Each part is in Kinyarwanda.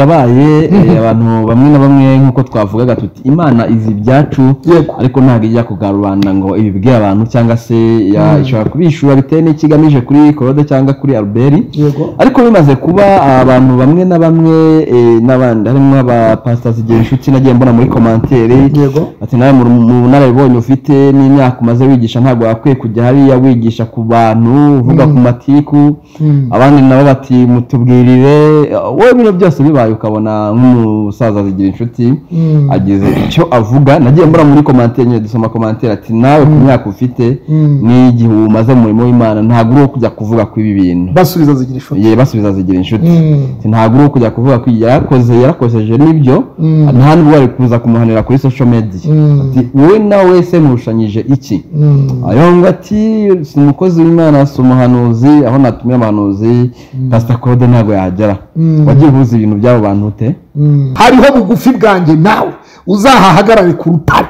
yabaye eh, abantu bamwe na bamwe nk'uko twavugaga tuti imana izi ibyacu Yego. ariko ntabwo ijya kugara rubanda ngo ibibwire abantu cyangwa se ya- ishobora kubishura bitewe n'icyo igamije kuri korode cyangwa kuri albert yego ariko bimaze kuba abantu bamwe na bamwe eh, n'abandi harimo abapasita zigira inshuti nagiye mbona muri komantere yego ati nawe mu mu narabibonye ufite n'imyaka umaze wigisha ntabwo wakwiye kujya hariya wigisha ku bantu uvuga ku matiku Mm. abandi nabo bati mutubwirire wowe bino byose bibaye ukabona nk'umusaza zigira inshuti Mm. agize icyo avuga nagiye mbura muri komantere nyine dusoma komantere ati nawe ku myaka ufite Mm. n'igihe umaze mu murimo w'imana ntabwo uri uwo kujya kuvuga kuri ibi bintu basubiza zigira inshuti ye basubiza zigira inshuti Mm. Ati, ntabwo uri kujya kuvuga ko yarakoze yarakozeje n'ibyo Mm. nta nubwo wari kuza kumuhanira kuri social media Mm. ati wowe nawe wese murushanyije iki Mm. ayonga ati si umukozi w'imana si umuhanuzi aho natumye abahanuzi pasita claude ntabwo yagera Mm. wagiye uhuza ibintu by'abo bantu ute Mm. hariho bugufi bwanjye nawe uzahahagarare ku rutare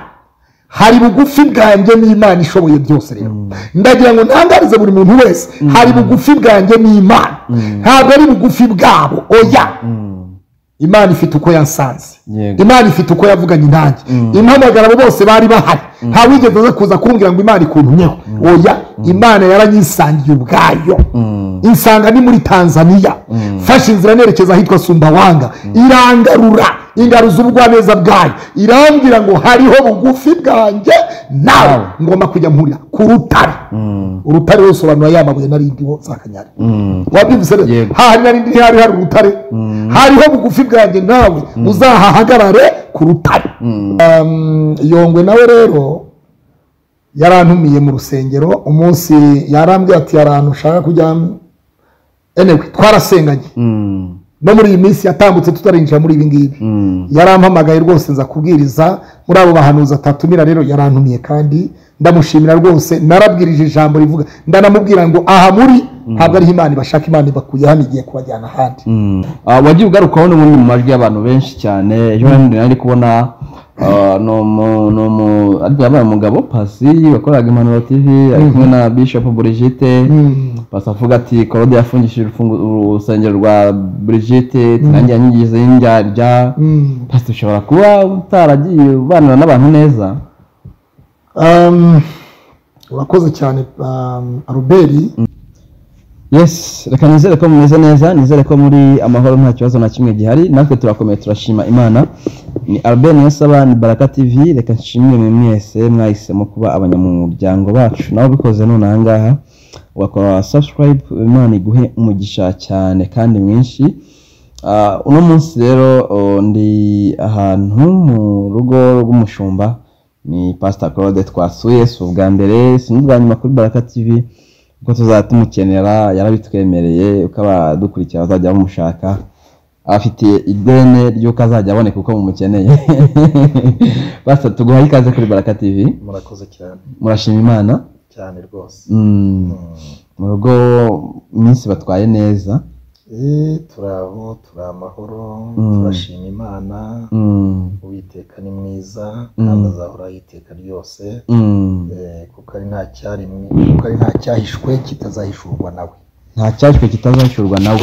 hari bugufi bwanjye n'imana ishoboye byose rero ndagira ngo ntangarize buri muntu wese hari bugufi bwanjye n'imana ntabwo ari bugufi bwabo oya imana ifite uko yansanze Yego. imana ifite uko yavuganye nanjye impamagara abo bose bari bahari nta wigeze aza kuza kumbwira ngo imana ikuntumyeho oya imana yaranyisangiye ubwayo insanga ni muri tanzaniya mfashe inzira nerekeza ahitwa sumbawanga irangarura ingaruza ubugwaneza bwayo irambwira ngo hariho bugufi bwanjye nawe ngomba kujya mpurira ku rutare urutare rusobanura ya mabuye narindiho zakanyari wabyumvise rero Yego. hahari narindi ntihari hari urutare hariho bugufi bwanjye nawe uzahahagarare ku rutare Um, yongwe nawe rero yarantumiye mu rusengero umunsi yarambwiye ati hari ahantu ushaka kujya enewe twarasenganye Mm. no muri iyi minsi yatambutse tutarinjira muri ibi ngibi Mm. yarampamagaye rwose nza kubwiriza muri abo bahanuzi atatumira rero yarantumiye kandi ndamushimira rwose narabwirije ijambo rivuga ndanamubwira ngo aha muri ntabwo ariho imana ibashaka imana ibakuye hano igiye kubajyana ahandi Mm. Ah, wagiye ugarukaho n'ubundi mu majwi y'abantu benshi cyane ejo bundi nari kubona ah, ni umu- ni umu- ariko yabaye umugabo pasi wakoraga impanuro tv ari kumwe na bishop burigite Mm. pasi avuga ati korode yafungishije urufungu- urusengero rwa burigite nanjye yanyigize y'indyarya Mm. pasi ushobora kuba utaragiye ubanira n'abantu neza Um, urakoze cyane um, aruberi yes reka nizere ko mumeze neza nizere ko muri amahoro nta kibazo na kimwe gihari natwe turakomeye turashima imana ni albert niyosaba ni baraka tv reka nshimire mwe mwese mwahisemo kuba abanyamuryango bacu nawe ubikoze none ahangaha ugakora subscribe imana iguhe umugisha cyane kandi mwinshi Ah, uno munsi rero oh, ndi ahantu mu rugo rw'umushumba ni pastor claude twasuye si ubwa mbere si n'ubwa nyuma kuri baraka tv kuko tuzaba tumukenera yarabitwemereye uko abadukurikira bazajya bamushaka afite idene ry'uko azajya aboneka uko mumukeneye basa tuguhaye ikaze kuri baraka tv murakoze cyane murashima imana cyane rwose Mm, mu rugo iminsi batwaye neza Eh, turi abo turi amahoro turashima imana Mm, uwiteka ni mwiza kandi azahoraho iteka ryose mm. Eh, kuko ari nta cyarimwe kuko ari nta cyahishwe kitazahishurwa nawe nta cyashywe kitazacurwa nawe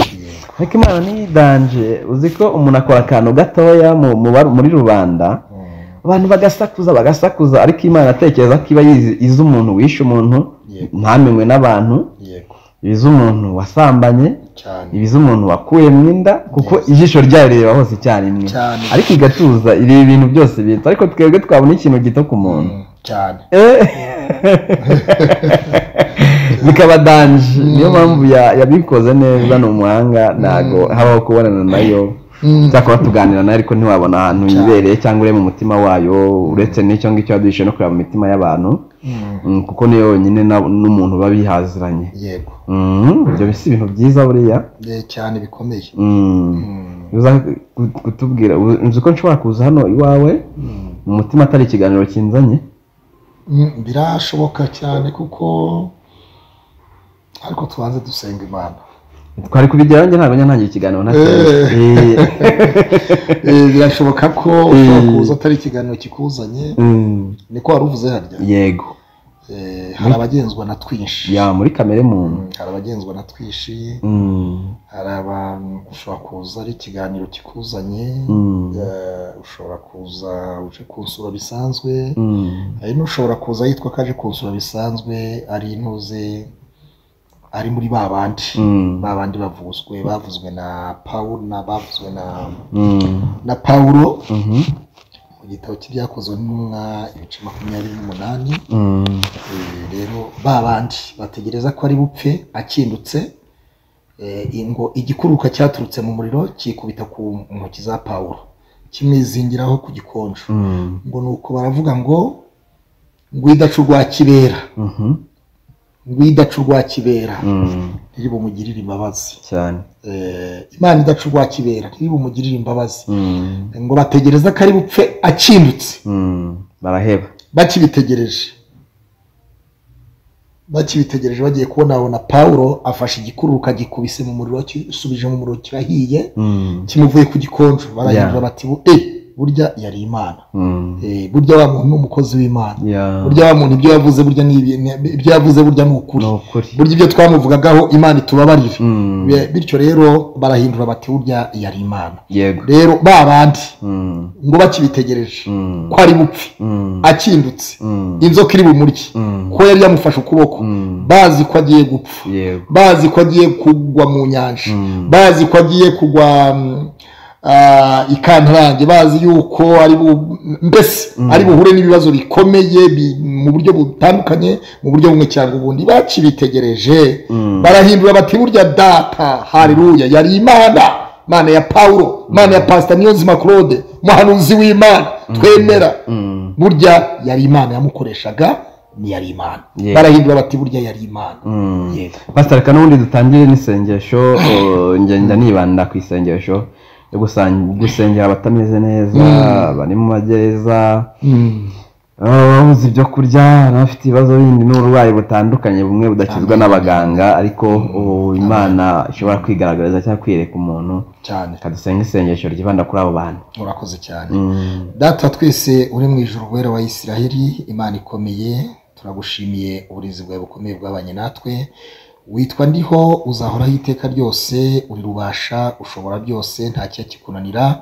ariko imana ntiyidanje uzi ko umuntu akora akantu gatoya mu- mu bar- muri rubanda abantu bagasakuza bagasakuza ariko imana atekereza ko iba yizi izi umuntu wishe umuntu Yego. ntamenywe n'abantu yego ibiza umuntu wasambanye cyane ibiza umuntu wakuye mu inda kuko ijisho ryayo rireba hose icyarimwe Cyane. ariko igatuza ireba ibintu byose bito ariko twebwe twabona ikintu gito ku muntu Mm, cyane bikaba danje niyo mpamvu ya- yabikoze neza ni umuhanga ntabwo habaho kubonana nayo cyakora tuganira nayo ariko ntiwabona ahantu yibereye cyangwa urebe mu mutima wayo uretse n'icyo ngicyo yaduhishe no kureba mu mitima y'abantu Mm, kuko niyo yonyine na- n'umuntu biba bihaziranye yego Mm, ibyo si ibintu byiza buriya Eh, cyane bikomeye Mm. uza ku- kutubwira u- nzi ko nshobora kuza hano iwawe mu mutima atari ikiganiro kinzanye Mm, birashoboka cyane kuko ariko tubanze dusenga imana twari kubigeraho njye ntabwo njya ntangira ikiganiro nta kibazo. Eh, Eh, birashoboka ko ushobora kuza atari ikiganiro kikuzanye mm, niko wari uvuze harya yego Eh, hari abagenzwa na twinshi ya muri kamere muntu Mm, hari abagenzwa na twinshi Mm, hari abantu ushobora kuza ari ikiganiro kikuzanye mm, Eh, ushobora kuza uje kunsura bisanzwe mm, hari n'ushobora kuza yitwa ko aje kunsura bisanzwe ari intuze ari muri ba bandi Mm. ba bandi bavuzwe bavuzwe na Paul na bavuzwe na mm, na Paulo mhm, mu gitabo cy'ibyakozwe n'intumwa ibice makumyabiri n'umunani mm, Eh, rero ba bandi bategereza ko ari bupfe akindutse Eh, ingo igikuruka cyaturutse mu muriro kikubita ku ntoki za Paulo kimwizingiraho ku gikonjo mm, ngo nuko baravuga ngo rwidacu rwa kibera mhm, rwidacu rwa kibera mm, ntiribumugirire imbabazi cyane Eh, imana idacu rwa kibera ntiribumugirire imbabazi Mm, ngo bategereza ko ari bupfe akindutse mm, baraheba bakibitegereje bakibitegereje bagiye kubonabona pawulo afashe igikuruka gikubise mu muriro kisubije mu muriro kirahiye Mm, kimuvuye ku gikonjo Yeah. barahindura bati "Bu- eh burya yari imana mm, Eh, burya wa muntu ni umukozi w'imana ya burya wa muntu ibyo yavuze burya ni ibi- ni- ibyo yavuze burya ni ukuri ni ukuri burya ibyo twamuvugagaho imana itubabarire Mm, Be- bityo rero barahindura bati burya yari imana yego rero ba bandi Mm, ngo bakibitegereje mm, ko ari bupfe mm, akindutse mm, inzoka iri bumurye mm, ko yari yamufashe ukuboko mm, bazi ko agiye gupfa yego bazi ko agiye kugwa mu nyanja Mm. bazi ko agiye kugwa mm, ah, i kantarange bazi yuko ari bu- mbese ari buhure n'ibibazo bikomeye bi- mu buryo butandukanye mu buryo bumwe cyangwa ubundi bakibitegereje Mm. barahindura bati burya data haleluya yari imana imana ya pawulo imana ya pasita niyonzima claude umuhanuzi w'imana twemera Mm, burya yari imana yamukoreshaga ni yari imana Yeah. barahindura bati burya yari imana mm. Yego. pasita reka n'ubundi dutangire n'isengesho eh, ngenda nibanda ku isengesho yo gusan- gusengera abatameze neza bari mu magereza ababuze ibyo kurya n'abafite ibibazo bindi n'uburwayi butandukanye bumwe budakizwa n'abaganga ariko oh, imana ishobora kwigaragariza cyangwa kwiyereka umuntu cyane reka dusenge isengesho ryibanda kuri abo bantu murakoze cyane Mm, data twese uri mu ijuru wera wa isiraheli imana ikomeye turagushimiye uburinzi bwawe bukomeye bwabanye natwe witwa ndiho uzahoraho iteka ryose uri rubasha ushobora byose nta kikunanira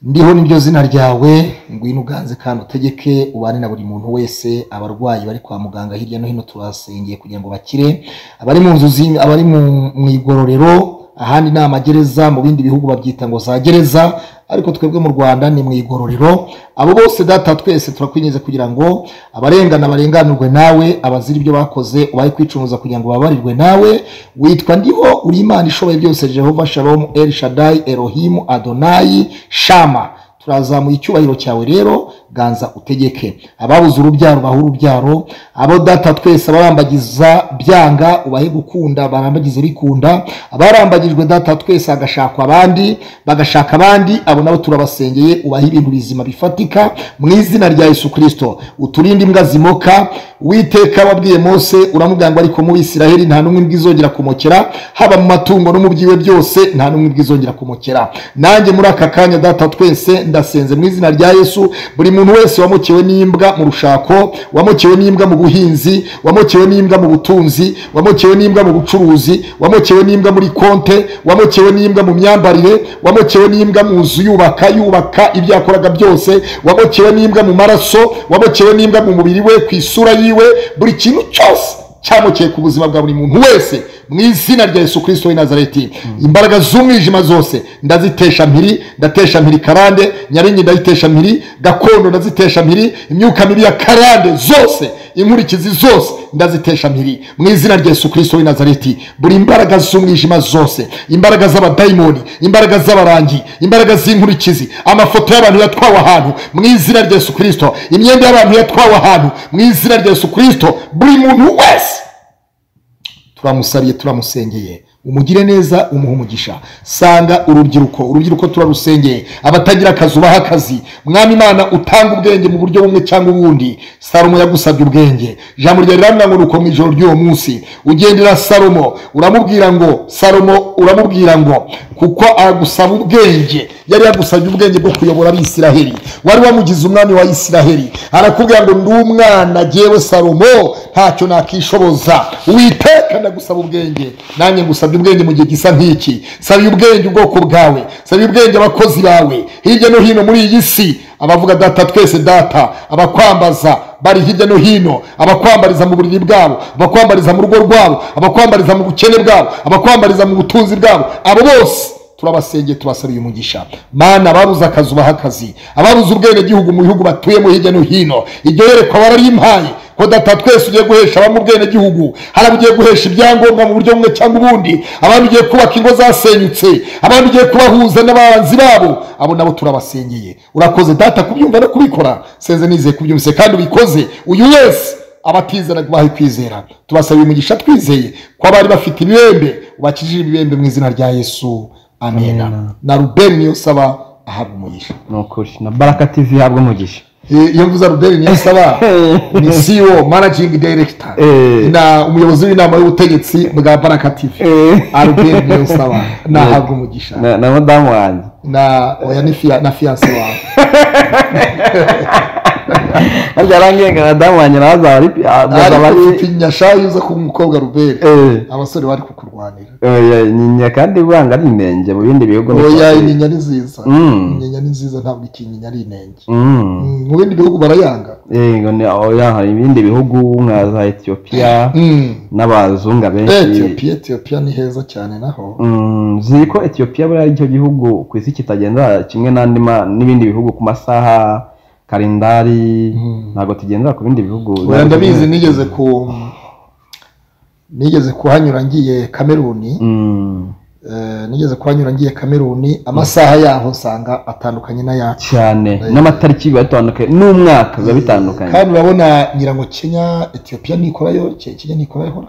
ndiho niryo zina ryawe ngwino uganze kandi utegeke ubane na buri muntu wese abarwayi bari kwa muganga hirya no hino tubasengeye kugira ngo bakire abari mu nzu zi- abari mu mu igororero ahandi ni amagereza mu bindi bihugu babyita ngo za gereza ariko twebwe mu rwanda ni mu igororero abo bose data twese turakwinjiza kugira ngo abarengana barenganurwe nawe abazira ibyo bakoze ubare kwicumuza kugira ngo babarirwe nawe witwa ndiho uri imana ishoboye byose jehova shalomu el shadai erohimu adonayi shama turazamuye icyubahiro cyawe rero ganza utegeke ababuze urubyaro bahe urubyaro abo data twese abarambagiza byanga ubahe gukunda barambagize bikunda abarambagijwe data twese hagashakwa abandi bagashaka abandi abo nabo turabasengeye ubahe ibintu bizima bifatika mu izina rya yesu kirisito uturinde imbwa zimoka witeka wabwiye mose uramubwira ngo ariko mu bisiraheli nta n'umwe bwizongera kumokera haba mu matungo no mu byiwe byose nta n'umwe bwizongera kumokera nanjye muri aka kanya data twese ndasenze mu izina rya yesu buri muntu wese wamukiwe n'imbwa mu rushako wamukiwe n'imbwa mu buhinzi wamukiwe n'imbwa mu butunzi wamukiwe n'imbwa mu bucuruzi wamukiwe n'imbwa muri konte wamukiwe n'imbwa mu myambarire wamukiwe n'imbwa mu nzu yubaka yubaka ibyo yakoraga byose wamukiwe n'imbwa mu maraso wamukiwe n'imbwa mu mubiri we ku isura yiwe buri kintu cyose cyamukeye ku buzima bwa buri muntu wese mu izina rya yesu kirisito w'i nazareti imbaraga z'umwijima zose ndazitesha mpiri ndatesha mpiri karande nyaringi ndayitesha mpiri gakondo ndazitesha mpiri imyuka mibi ya karande zose inkurikizi zose ndazitesha mpiri mu izina rya yesu kirisito w'i nazareti buri imbaraga z'umwijima zose imbaraga z'abadayimoni imbaraga z'abarangi imbaraga z'inkurikizi amafoto y'abantu yatwawe ahantu mu izina rya yesu kirisito imyenda y'abantu yatwawe ahantu mu izina rya yesu kirisito buri muntu wese turamusabye turamusengeye umugire neza umuha umugisha sanga urubyiruko urubyiruko turarusengeye abatagira akazi ubaha akazi mwami imana utanga ubwenge mu buryo bumwe cyangwa ubundi salomo yagusabye ubwenge ijambo ryawe riravuga ngo mu ijoro ry'uwo munsi ugendera salomo uramubwira ngo salomo uramubwira ngo kuko agusaba ubwenge yari yagusabye ubwenge bwo kuyobora abisiraheli wari wamugize umwami wa isiraheli arakubwira ngo ndi umwana jyewe salomo ntacyo nakishoboza witeka ndagusaba ubwenge nanjye ngusabye ubwenge mu gihe gisa nk'iki sabiye ubwenge ubwoko bwawe sabiye ubwenge abakozi bawe hirya no hino muri iyi si abavuga data twese data abakwambaza bari hirya no hino abakwambariza mu buriri bwabo abakwambariza mu rugo rwabo abakwambariza mu bukene bwabo abakwambariza mu butunzi bwabo abo bose turabasengeye tubasabiye umugisha mana ababuze akazi ubaha akazi ababuze ubwenegihugu mu bihugu batuyemo hirya no hino iryo yerekwa bararimpaye ko data twese ugiye guhesha abamo ubwenegihugu hari abugiye guhesha ibyangombwa mu buryo bumwe cyangwa ubundi abandi ugiye kubaka ingo zasenyutse abandi ugiye kubahuza n'abanzi babo abo nabo turabasengeye urakoze data kubyumva no kubikora senze nizeye kubyumvise kandi ubikoze uyu wese abatizera bahe kwizera tubasabiye umugisha twizeye ko abari bafite ibibembe ubakijije ibibembe mu izina rya yesu amena Amena. na rubeni niyo saba ahabwa umugisha ni ukuri na baraka tv ihabwa umugisha Eh, iyo mvuze rubeni niyo saba ni ceo managing director Eh. na umuyobozi w'inama y'ubutegetsi bwa baraka tv arubeni niyo saba nahabwa umugisha na na madamu wanjye na oya ni fia- na fiyanse wawe harya arangenga madamu wanjye nawe azaba ari azaba ariko ari ufite inyashayo uza kuba umukobwa rubeni Eh. abasore bari kukurwanira oya inyinya kandi buranga ari inenge mu bindi bihugu oya inyinya ni nziza Mm. inyinya ni nziza ntabwo ikinyinya ari inenge Mm. Mm, mu bindi bihugu barayanga yego ni oya hari ibindi bihugu nka za etiyopiya Mm. n'abazunga benshi etiyopiya etiyopiya ni heza cyane naho Mm, ziri ko etiyopiya buriya ari cyo gihugu ku isi kitagendera kimwe n'andi ma- n'ibindi bihugu ku masaha kalendari ntabwo tugendera ku bindi bihugu oya ndabizi nigeze ku nigeze kuhanyura ngiye kameruni Mm, Eh, nigeze kuhanyura ngiye kameruni amasaha yaho usanga atandukanye n'ayacu cyane n'amatariki biba bitandukanye n'umwaka biba bitandukanye kandi urabona ngira ngo kenya etiyopiya ntikorayo Ke- kenya ntikorayohora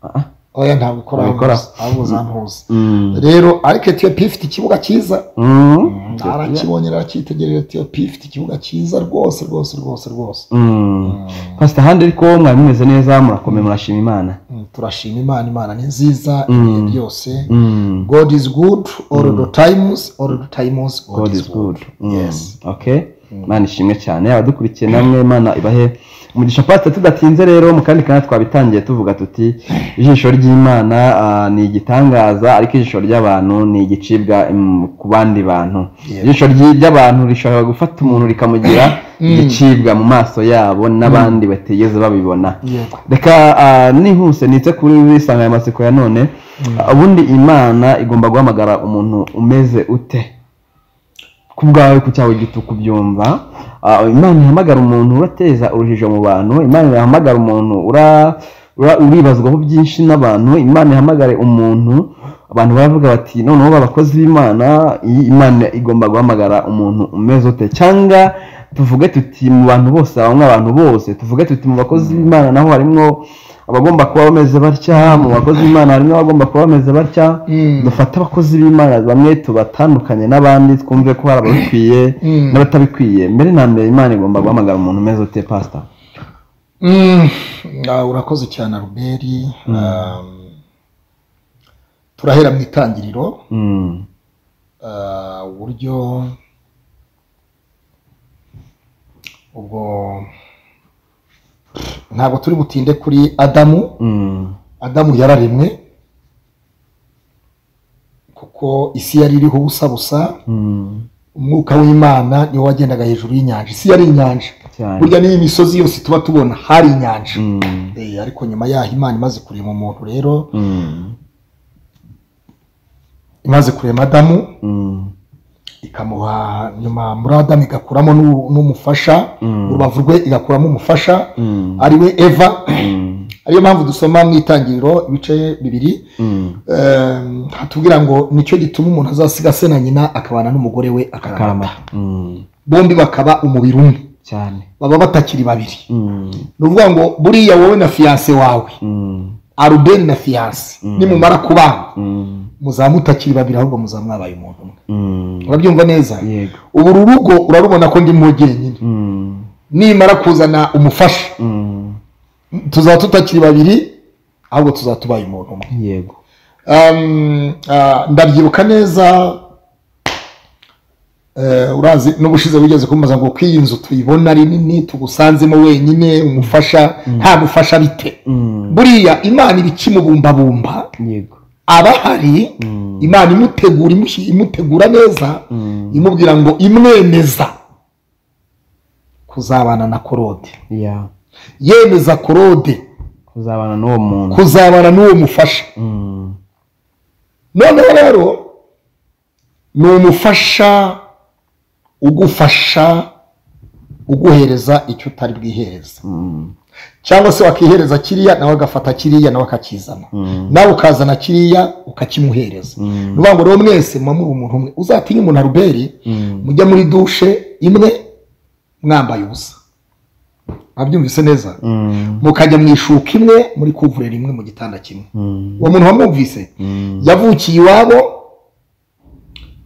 Ah, oya ntabwo ikoraho Ntabwo ikora. ahubwo zantuza mm, rero ariko etiyopiya ifite ikibuga cyiza mm, arakibonye aracyitegerera etiyopiya ifite ikibuga cyiza rwose rwose rwose rwose mm. pasita handi ariko mwari mumeze neza murakomeye murashima imana Mm, turashima imana imana ni nziza Mm. ibihe byose Mm. god is good all the times all the times God is good. Mm. yes Okay. Imana ishimwe cyane abadukurikiye namwe Imana ibahe umugisha pasita tudatinze rero mu kandi kanya twabitangiye tuvuga tuti ijisho ry'Imana ah, ni igitangaza ariko ijisho ry'abantu ni igicibwa mm, ku bandi bantu Yeah. ijisho ry- ry'abantu rishobora gufata umuntu rikamugira igicibwa mu maso yabo n'abandi batigeze babibona yego reka ah, nihuse nitse kuri insanganyamatsiko ya none Ah, ubundi imana igomba guhamagara umuntu umeze ute ku bwawe ku cyawe gito kubyumva Ah, imana ihamagara umuntu urateza urujijo mu bantu imana ihamagara umuntu ura- ura- uribazwaho byinshi n'abantu imana ihamagare umuntu abantu baravuga bati noneho b'abakozi b'imana iyi imana igomba guhamagara umuntu umeze ute cyangwa tuvuge tuti mu bantu bose habamo abantu bose tuvuge tuti mu bakozi b'imana naho harimo abagomba kuba bameze batya mu bakozi b'imana harimo abagomba kuba bameze batya Mm. dufate abakozi b'imana bamwe tubatandukanye n'abandi twumve ko hari ababikwiye Mm. n'abatabikwiye mbere na mbere imana igomba guhamagara umuntu umeze ute pasita Mm, ah, urakoze cyane aruberi Um, turahera mu itangiriro Mm, ah, uburyo ubwo ntabwo turi butinde kuri adamu mm, adamu yararemwe kuko isi yari iriho ubusa busa mm, umwuka w'imana niwo wagendaga hejuru y'inyanja isi yari inyanja cyane burya n'iyi misozi yose tuba tubona hari inyanja Mm, Eh, ariko nyuma yaho imana imaze kurema umuntu rero mm, imaze kurema adamu mm, ikamuha nyuma muri adamu igakuramo n'u- n'umufasha Mm. urubavu rwe igakuramo umufasha Mm. ari we eva mm, ariyo mpamvu dusoma mu itangiriro ibice bibiri mm. eh, hatubwira ngo nicyo gituma umuntu azasiga se na nyina akabana n'umugore we akarama karama Mm, bombi bakaba umubiri umwe cyane baba batakiri babiri Mm, ni ukuvuga ngo buriya wowe na fiyanse wawe mm, arubeni na fiyanse Mm. nimumara kubana Mm. muzaba mutakiri babiri ahubwo muzaba mwabaye umuntu umwe Mm. urabyumva neza yego ubu uru rugo urarubona ko ndimo jyenyine Mm. nimara kuzana umufasha Mm. tuzaba tutakiri babiri ahubwo tuzaba tubaye umuntu umwe yego Um, ah, ndabyibuka neza eh, urazi n'ubushize wigeze kumbaza ngo ko iyi nzu tuyibona ari nini tugusanzemo wenyine umufasha nta mufasha bite Mm. buriya imana iba ikimubumbabumba yego abahari Mm. imana imutegura imushi- imutegura neza Mm. imubwira ngo imwemeza kuzabana na korode ya yemeza korode kuzabana n'uwo muntu kuzabana n'uwo mufasha Mm. noneho rero ni umufasha ugufasha uguhereza icyo utari bwihereza Mm. cyangwa se wakihereza kiriya nawe agafata kiriya nawe akakizana Mm. nawe ukazana kiriya ukakimuhereza Mm. ni ukuvuga ngo rero mwese muba muri umuntu umwe uzatinye umuntu aruberi Mm. mujya muri dushe imwe mwambaye ubusa abyumvise neza Mm. mukajya mu ishuka imwe muri kuvurera imwe mu gitanda kimwe Mm. uwo muntu wamwumvise Mm. yavukiye iwabo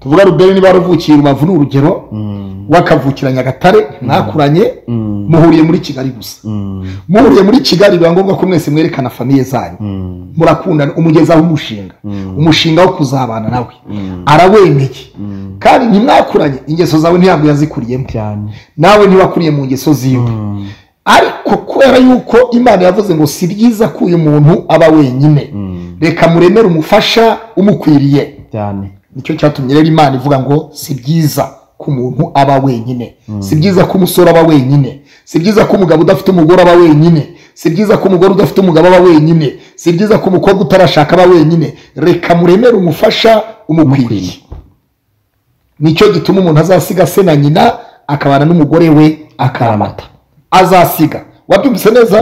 tuvuga ruberi niba waruvukiye rubavu ni urugero Mm. wakavukira nyagatare mwakuranye Mm. muhuriye muri kigali gusa Mm. muhuriye muri kigali biba ngombwa ko mwese mwerekana famiye zanyu Mm. murakundana umugezaho umushinga Mm. umushinga wo kuzabana nawe Mm. arawemeye Mm. kandi ntimwakuranye ingeso zawe ntabwo yazikuriyemo cyane nawe ntiwakurije mu ngeso ziwe Mm. ariko kubera yuko imana yavuze ngo si byiza ko uyu muntu aba wenyine Mm. reka muremere umufasha umukwiriye cyane nicyo cyatumye rero imana ivuga ngo si byiza ko umuntu aba wenyine si byiza ko umusore aba wenyine si byiza ko umugabo udafite umugore aba wenyine si byiza ko umugore udafite umugabo aba wenyine si byiza ko umukobwa utarashaka aba wenyine reka muremere umufasha umukwiriye nicyo gituma umuntu azasiga se na nyina akabana n'umugore we akaramata azasiga wabyumvise neza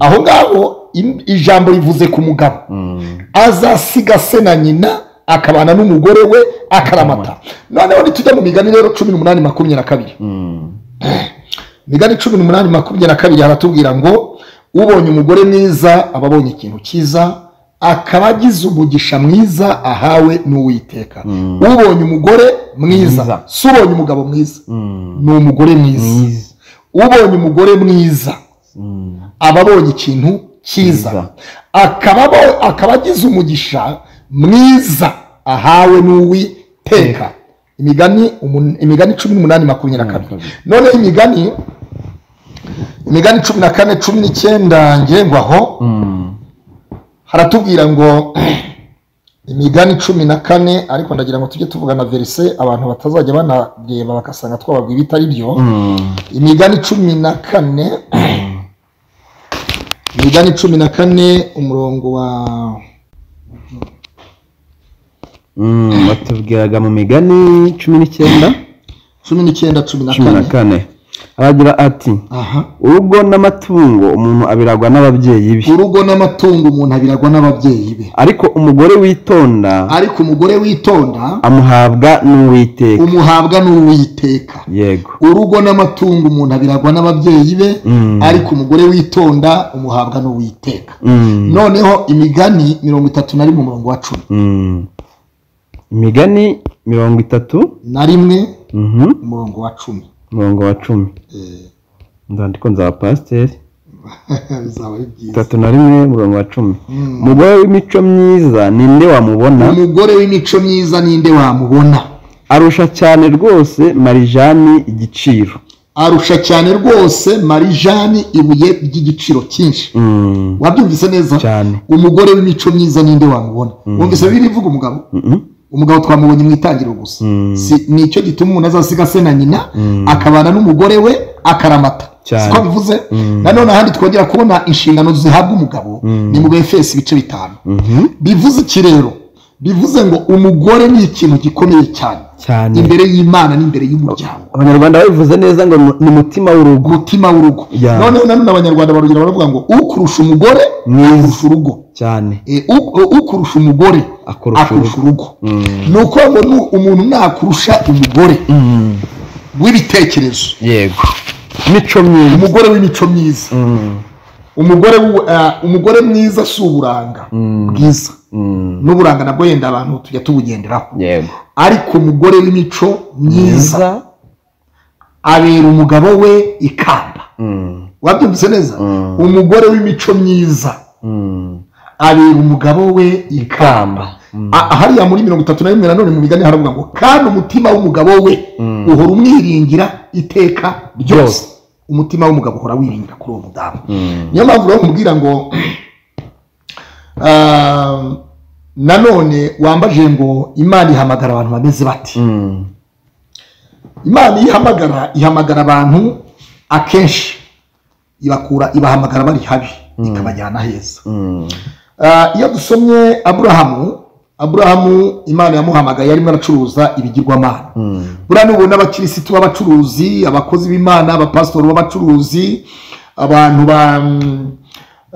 aho ngaho im- ijambo rivuze ku mugabo Mm. azasiga se na nyina akabana n'umugore we akaramata noneho nitujya mu migani rero cumi n'umunani makumyabiri na kabiri Mm. migani cumi n'umunani makumyabiri na kabiri haratubwira ngo ubonye umugore mwiza aba abonye ikintu cyiza akaba agize umugisha mwiza ahawe n'uwiteka ubonye umugore mwiza Mwiza. si ubonye umugabo mwiza Mm. ni umugore mwiza mwiza ubonye umugore mwiza Mm. aba abonye ikintu cyiza Cyiza. akaba abo- akaba agize umugisha mwiza ahawe n'uwiteka imigani umun- imigani cumi n'umunani makumyabiri na kabiri Makumyabiri. noneho imigani imigani cumi na kane cumi n'icyenda ngengwaho Mm. haratubwira ngo imigani cumi na kane ariko ndagira ngo tujye tuvugana verise abantu batazajya banareba bagasanga twababwira ibitari byo Mm. imigani cumi na kane imigani cumi na kane umurongo wa Mm, batubwiraga mu migani cumi n'icyenda cumi n'icyenda cumi na cumi na kane kane aragira ati aha urugo n'amatungo umuntu abiragwa n'ababyeyi be urugo n'amatungo umuntu abiragwa n'ababyeyi be ariko umugore witonda ariko umugore witonda amuhabwa n'uwiteka umuhabwa n'uwiteka yego urugo n'amatungo umuntu abiragwa n'ababyeyi be Mm. ariko umugore witonda umuhabwa n'uwiteka Mm, noneho imigani mirongo itatu na rimwe umurongo wa cumi mm. imigani mirongo itatu na rimwe mhm, umurongo wa cumi umurongo wa cumi Eh, ndandiko nzaba pasiteri bizaba ari byiza itatu na rimwe umurongo wa cumi Mm. umugore w'imico myiza ninde wamubona umugore w'imico myiza ninde wamubona arusha cyane rwose marijani igiciro arusha cyane rwose marijani ibuye ry'igiciro cyinshi Mm, wabyumvise neza cyane umugore w'imico myiza ninde wamubona wumvise bibiri bivuga umugabo Mhm, umugabo twamubonye mu itangiriro gusa Mm. si nicyo gituma umuntu azasiga se na nyina Mm. akabana n'umugore we akaramata Cyane. siko bivuze Mm. nanone ahandi twongera kubona inshingano zihabwa umugabo Mm. ni mu befesi ibice bitanu mhm, bivuze iki rero bivuze ngo umugore ni ikintu gikomeye cyane cyane imbere y'imana n'imbere y'umuryango abanyarwanda babivuze neza ngo ni- ni umutima w'urugo umutima w'urugo Ya. noneho nanone abanyarwanda barongera baravuga ngo ukurusha umugore Mwiza. akurusha urugo cyane Eh, u- ukurusha umugore Akurusha akurusha urugo Mm. ni ukuvuga ngo ni umuntu nakurusha umugore Mm, w'ibitekerezo yego imico myiza umugore w'imico myiza Mm, umugore w'u- eh, umugore mwiza si uburanga bwiza n'uburanga nabwo yenda abantu tujya tubugenderaho yego ariko umugore w'imico myiza mwiza abera umugabo we ikamba Mm, wabyumvise neza Mm. umugore w'imico myiza mm. abera umugabo we ikamba ikamba Mm, A- hariya muri mirongo itatu na rimwe nanone mu migani haravuga ngo kandi umutima w'umugabo we Mm. uhora umwiringira iteka ryose Ryose. umutima w'umugabo uhora wiringira kuri uwo mudamu mm, niyo mpamvu rero nkubwira ngo ah, nanone wambaje ngo imana ihamagara abantu bameze bati mm, imana iyo ihamagara ihamagara abantu akenshi ibakura ibahamagara bari habi ikabajyana heza mm, Ah, iyo dusomye aburahamu aburahamu imana yamuhamagaye arimo aracuruza ibigirwamana mm, buriya nubona abakirisitu b'abacuruzi abakozi b'imana abapasitori b'abacuruzi abantu ba mm,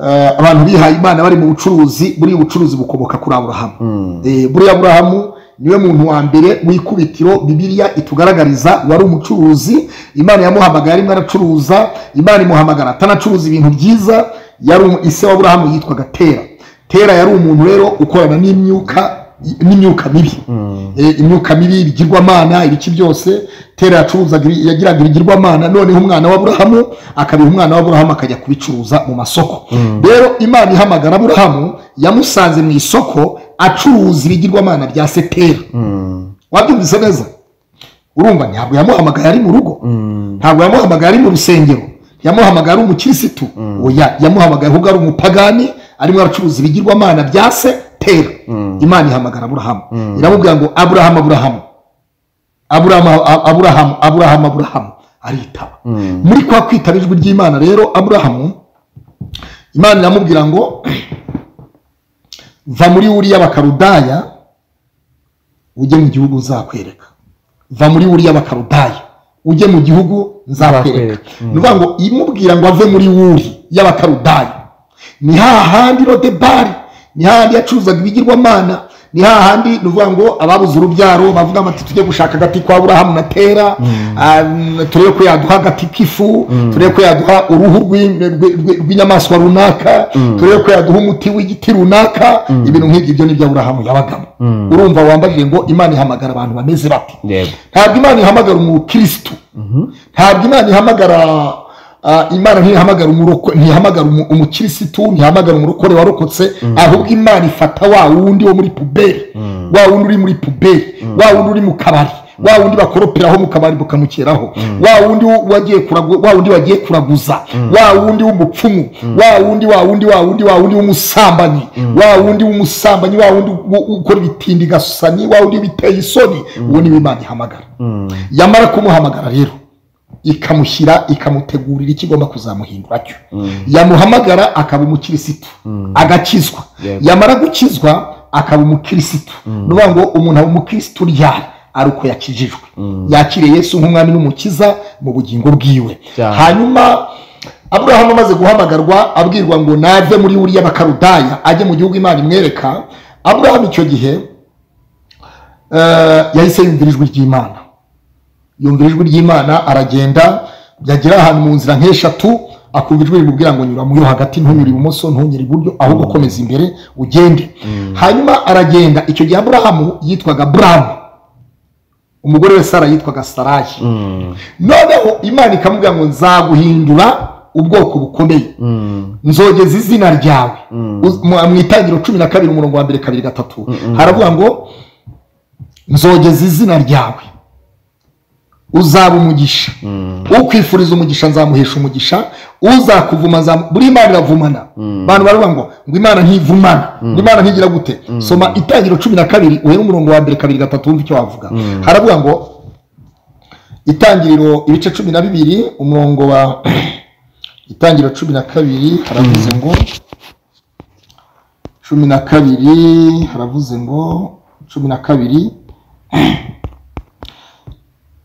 eh, abantu bihaye imana bari mu bucuruzi buriya ubucuruzi bukomoka kuri aburahamu mm. Eh, buriya aburahamu niwe muntu wa mbere w'ikubitiro bibiliya itugaragariza wari umucuruzi imana yamuhamagara arimo aracuruza imana imuhamagara atanacuruza ibintu byiza yari umu- ise wa aburahamu yitwaga tera tera yari umuntu rero ukorana n'imyuka n'imyuka mibi Eh, imyuka mibi ibigirwamana ibiki byose tera yacuruzaga ibi- yagiraga ibigirwamana noneho umwana w'aburahamu akabiha umwana w'aburahamu akajya kubicuruza mu masoko rero imana ihamagara aburahamu yamusanze mu isoko acuruza ibigirwamana bya setera wabyumvise neza urumva ntabwo yamuhamagaye ari mu rugo ntabwo yamuhamagaye ari mu rusengero yamuhamagaye ari umukirisitu oya yamuhamagaye ahubwo ari umupagani arimo aracuruza ibigirwamana bya se tera imana ihamagara aburahamu iramubwira ngo aburahamu aburahamu aburahamu aburahamu aburahamu aburahamu aritaba muri kwa kwitaba ijwi ry'imana rero aburahamu imana iramubwira ngo va muri uriya bakarudaya ujye mu gihugu nzakwereka va muri uriya bakarudaya ujye mu gihugu nzakwereka Nzakwereka, ni ukuvuga ngo imubwira ngo ave muri wuri y'abakarudaya ni hahandi rodebari ni hahandi yacuruzaga ibigirwamana ni hahandi ni ukuvuga ngo ababuze urubyaro bavuga bati tujye gushaka agati kwa burahamu na tera ah, turebe ko yaduha agati k'ifu turebe ko yaduha uruhu rw'in- rw- rw- rw'inyamaswa runaka turebe ko yaduha umuti w'igiti runaka ibintu nk'ibyo ibyo ni byo aburahamu yabagamo urumva wambajije ngo imana ihamagara abantu bameze bati yego ntabwo imana ihamagara umukirisitu ntabwo imana ihamagara ah, imana ntihamagara umuroko- ntihamagara umu- umukirisitu ntihamagara umurokore warokotse ahubwo imana ifata wa wundi wo muri puberi wa wundi uri muri puberi wa wundi uri mu kabari wa wundi bakoroperaho mu kabari bukamukeraho wa wundi wagiye kuragu- wa wundi wagiye kuraguza wa wundi w'umupfumu wa wundi wa wundi wa wundi wa wundi w'umusambanyi wa wundi w'umusambanyi wa wundi u- ukora ibitindi gasusani wa wundi biteye isoni uwo niwe imana ihamagara yamara kumuhamagara rero ikamushyira ikamutegurira ikigomba kuzamuhindura cyo yamuhamagara akaba umukirisitu agakizwa Yego. yamara gukizwa akaba umukirisitu ni ukuvuga ngo umuntu aba umukirisitu ryari ari uko yakijijwe yakiriye yesu nk'umwami n'umukiza mu bugingo bwiwe Cyane. hanyuma aburahamu amaze guhamagarwa abwirwa ngo nave muri buriya bakarudaya ajye mu gihugu imana imwereka aburahamu icyo gihe eh, yahise yumvira ijwi ry'imana yumvira ijwi ry'imana aragenda yagera ahantu mu nzira nk'eshatu akumva ijwi rimubwira ngo nyura muri yo hagati ntunyure ibumoso ntunyure iburyo ahubwo komeza imbere ugende hanyuma aragenda icyo gihe aburahamu yitwaga buramu umugore we sara yitwaga sarayi noneho imana ikamubwira ngo nzaguhindura ubwoko bukomeye nzogeza izina ryawe Uz- mu mu itangiriro cumi na kabiri umurongo wa mbere kabiri gatatu haravuga ngo nzogeza izina ryawe uzaba umugisha ukwifuriza umugisha nzamuhesha umugisha uzakuvuma nzam- buri imana iravumana abantu baravuga ngo ngo imana ntivumana ngo imana ntigira gute soma itangiriro cumi na kabiri uhere umurongo wa mbere kabiri gatatu wumva icyo wavuga haravuga ngo itangiriro ibice cumi na bibiri umurongo wa itangiriro cumi na kabiri haravuze ngo cumi na kabiri haravuze ngo cumi na kabiri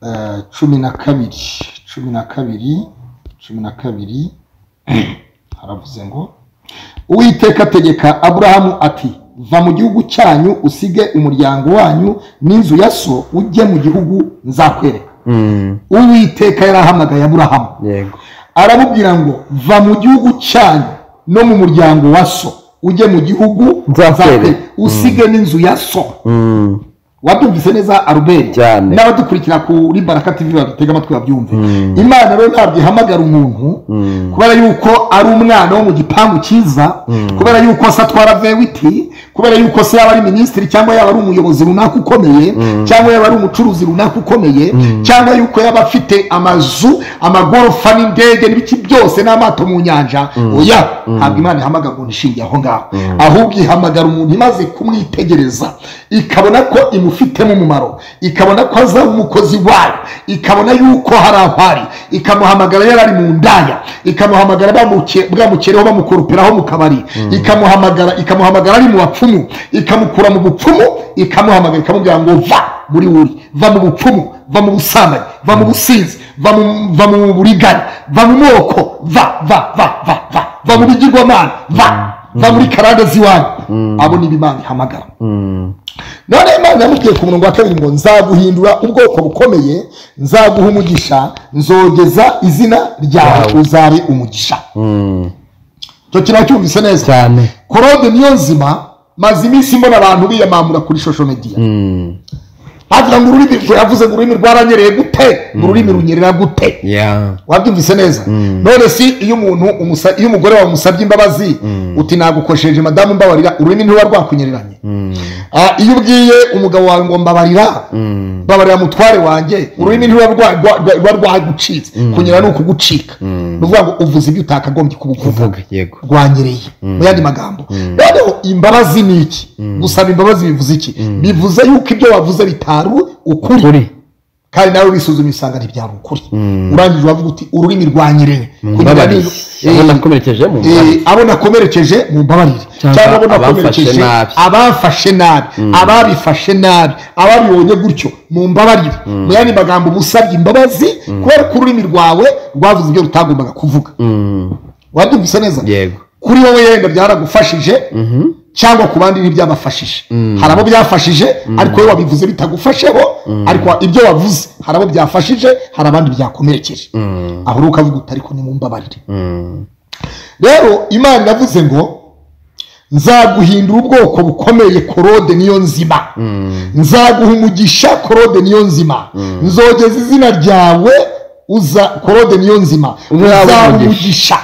eh, cumi na kabiri cumi na kabiri cumi na kabiri haravuze ngo uwiteka ategeka aburahamu ati va mu gihugu cyanyu usige umuryango wanyu n'inzu ya so ujye mu gihugu nzakwereka Mm, uwiteka yarahamagaye aburahamu yego aramubwira ngo va mu gihugu cyanyu no mu muryango wa so ujye mu gihugu Za Feri. Feri. usige n'inzu ya so Mm. wabyumvise neza albert Cyane. n'abadukurikira kuri baraka tv badutega amatwi babyumve imana rero ntabwo ihamagara umuntu kubera yuko ari umwana wo mu gipangu cyiza kubera yuko se atwara vewiti kubera yuko se yaba ari minisitiri cyangwa yaba ari umuyobozi runaka ukomeye cyangwa yaba ari umucuruzi runaka ukomeye cyangwa yuko yaba afite amazu amagorofa n'indege n'ibiki byose n'amato mu nyanja oya ntabwo imana ihamagara umuntu ishingiye aho ngaho ahubwo ihamagara umuntu imaze kumwitegereza ikabona ko imufitemo umumaro ikabona ko azaba umukozi wayo ikabona yuko hari aho ari ikamuhamagara yari ari mu ndaya ikamuhamagara bamuke- bwamukereho bamukoroperaho mu kabari ikamuhamagara ikamuhamagara ari mu bapfumu ikamukura mu bupfumu ikamuhamagara ikamubwira ngo va muri wuri va mu bupfumu va mu busambanyi va mu businzi va mu- va mu buriganya va mu moko va va va va va va mu bigirwamana va va muri karande z'iwanyu abo ni b'imana ihamagara none imana yamubwiye ku murongo wa kabiri ngo nzaguhindura ubwoko bukomeye nzaguha umugisha nzogeza izina ryawe uzabe umugisha Mm. icyo kintu cyumvise neza cyane korode niyo nzima maze iminsi mbona abantu biyamamura kuri shosho mediya Mm. bagira ngo ururimi rwe- yavuze ngo ururimi rwaranyereye gute ngo ururimi runyerera gute Yeah. wabyumvise neza none si iyo umuntu umusa- iyo umugore wawe umusabye imbabazi uti nagukosheje madamu mbabarira ururimi ntiruba rwakunyereranye Ah, iyo ubwiye umugabo wawe ngo mbabarira mbabarira mutware wanjye ururimi ntiruba rwa- rwa- rwa- ruba rwagucitse kunyerera ni ukugucika ni ukuvuga ngo uvuze ibyo utakagombye kubuvuga Vuga yego. rwanyereye mu yandi magambo noneho imbabazi ni iki gusaba imbabazi bivuze iki bivuze yuko ibyo wavuze bitari ukuri Kuri. kandi nawe wisuzumye usanga ntibyari ukuri urangije uravuga uti ururimi rwanyereye kugira Mbabari. ngo- Aho Eh, nakomerekeje mu eh, mbabari. abo nakomerekeje mu mbabarire Cyangwa cyangwa abo abamfashe nakomerekeje nabi. abafashe nabi ababifashe nabi ababibonye gutyo mu mbabarire mu yandi magambo musabye imbabazi kubera ko ururimi rwawe rwavuze ibyo rutagombaga kuvuga Mm. wabyumvise neza yego kuri wowe yenda byaragufashije cyangwa ku bandi ntibyabafashije hari abo byafashije ariko wowe wabivuze bitagufasheho ariko ibyo wavuze hari abo byafashije hari abandi byakomerekeje aho uri ukavuga uti ariko nimumbabarire rero imana yavuze ngo nzaguhindura ubwoko bukomeye korode niyo nzima nzaguha umugisha korode niyo nzima nzogeza izina ryawe uza korode niyo nzima Uzabe uzaba umugisha. umugisha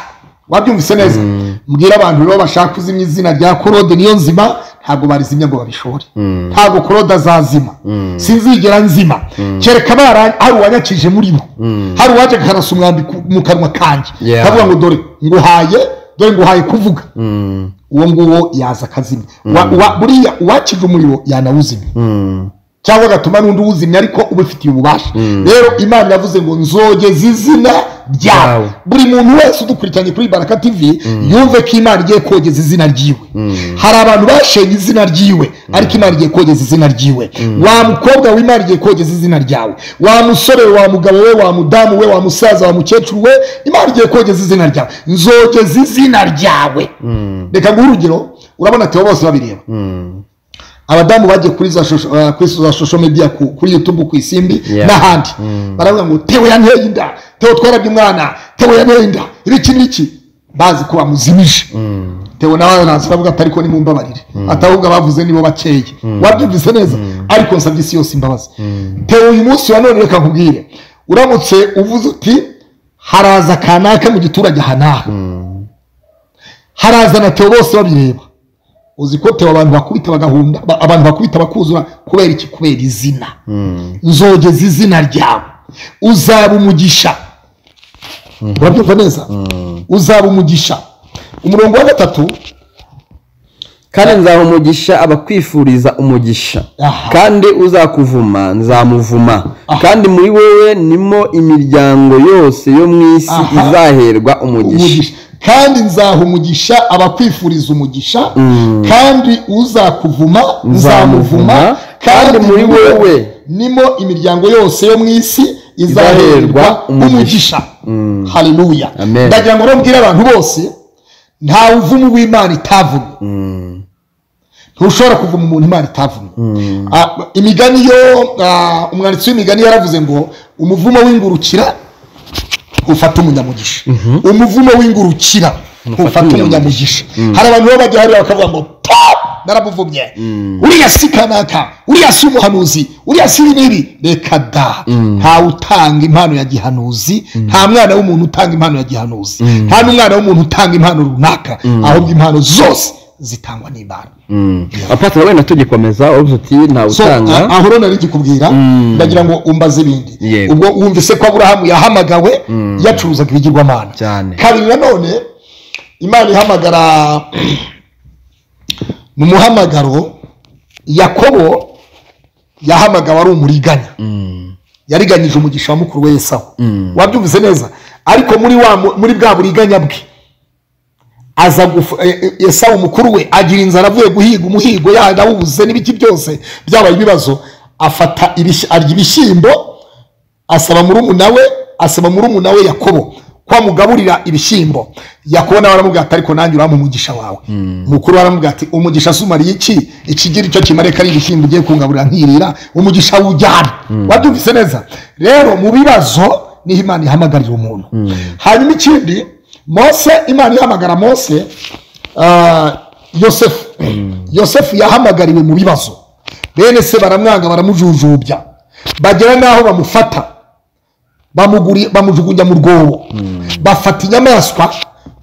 wabyumvise neza mbwira abantu rero bashaka kuzimya izina rya korode niyo nzima ntabwo barizimya ngo babishore ntabwo korode azazima sinzigera nzima kereka bara- hari uwanyakije muri bo hari uwaje akarasa umwambi ku- mu kanwa kanjye Yeah. akavuga ngo dore nguhaye dore nguhaye kuvuga uwo nguwo yaza akazimya Wa- wa- buriya uwakije umuriro yanawuzimya cyangwa agatuma n'undi uwuzimya ariko ubifitiye ububasha rero imana yavuze ngo nzogeza izina ryawe Ryawe. buri muntu wese udukurikiranye kuri baraka tv yumve ko imana igiye kogeza izina ryiwe hari abantu bashenye izina ryiwe ariko imana igiye kogeza izina ryiwe wa mukobwa we imana igiye kogeza izina ryawe wa musore we wa mugabo we wa mudamu we wa musaza wa mukecuru we imana igiye kogeza izina ryawe nzogeza izina ryawe reka nguhe urugero urabona teo bose babireba abadamu bagiye kuri za shosho- eh, kuri za social media ku- kuri youtube ku isimbi Yeah. n'ahandi baravuga ngo tewe yanteye inda tewe twarabye umwana tewe yanteye inda ibiki n'iki bazi ko bamuzimije tewe nawe araza aravuga ati ariko nimumbabarire atahubwo abavuze nibo bakeye wabyumvise neza ariko nsabye isi yose imbabazi tewe uyu munsi wa none reka nkubwire uramutse uvuze uti haraza kanaka mu giturage aha n'aha haraza na tewe bose babireba uzi ko tewe abantu bakubita bagahunda ba- abantu bakubita bakuzura kubera iki kubera izina nzogeza izina ryawe uzaba umugisha urabyumva neza uzaba umugisha umurongo wa gatatu kandi nzaha umugisha abakwifuriza umugisha Aha. kandi uzakuvuma nzamuvuma Aha. kandi muri wowe nimo imiryango yose yo mu isi Aha. izaherwa umugisha umugisha kandi nzaha umugisha abakwifuriza umugisha kandi uzakuvuma nzamuvuma Nzamuvuma, kandi muri wowe nimo imiryango yose yo mu isi izaherwa Izaherwa umugisha umugisha. haleluya Amen. ndagira ngo mbwire abantu bose nta uvumu w'imana itavumye ntushobora kuvuma umuntu imana itavumye Ah, imigani yo ah, umwanditsi w'imigani yaravuze ngo umuvumo w'ingurukira ufata umunyamugisha umuvumo w'ingurukira Ntufate ntufate umunyamugisha hari abantu baba bajya hariya bakavuga ngo "Pa! naramuvumye uriya si kanaka uriya si umuhanuzi uriya si n'ibi reka da ntawe utanga impano ya gihanuzi nta mwana w'umuntu utanga impano ya gihanuzi nta n'umwana w'umuntu utanga impano runaka ahubwo impano zose zitangwa n'imana apatira wenda tugikomeza urubuga uti ntawe so utanga aho rero nari kikubwira ndagira ngo umbaze ibindi Yego. ubwo wumvise ko aburahamu yahamagawe yacuruzaga ibigirwamana cyane kabiri nanone imana ihamagara mu muhamagaro yakobo yahamagawe ari umuriganya yariganyije umugisha wa mukuru we yesawu wabyumvise neza ariko muri wa mu- muri bwa buriganya bwe aza gufu- eh, eh, yesawu mukuru we agira inzara avuye guhiga umuhigo yarawubuze n'ibiti byose byabaye ibibazo afata ibish- arya ibishyimbo asaba murumuna we asaba murumuna we yakobo ko amugaburira ibishyimbo yakobo nawe aramubwira ati ariko nanjye urampa umugisha wawe mukuru we aramubwira ati umugisha sumariye iki ikigira icyo kimare ko ari ibishyimbo ugiye kungaburira nkirira umugisha wujyana wabyumvise neza rero mu bibazo niho imana ihamagarira umuntu hanyuma ikindi mose imana ihamagara mose ah, yosefu yosefu yahamagariwe mu bibazo bene se baramwanga baramujujubya bagera n'aho bamufata bamuguri- bamujugunya mu rwobo bafata inyamaswa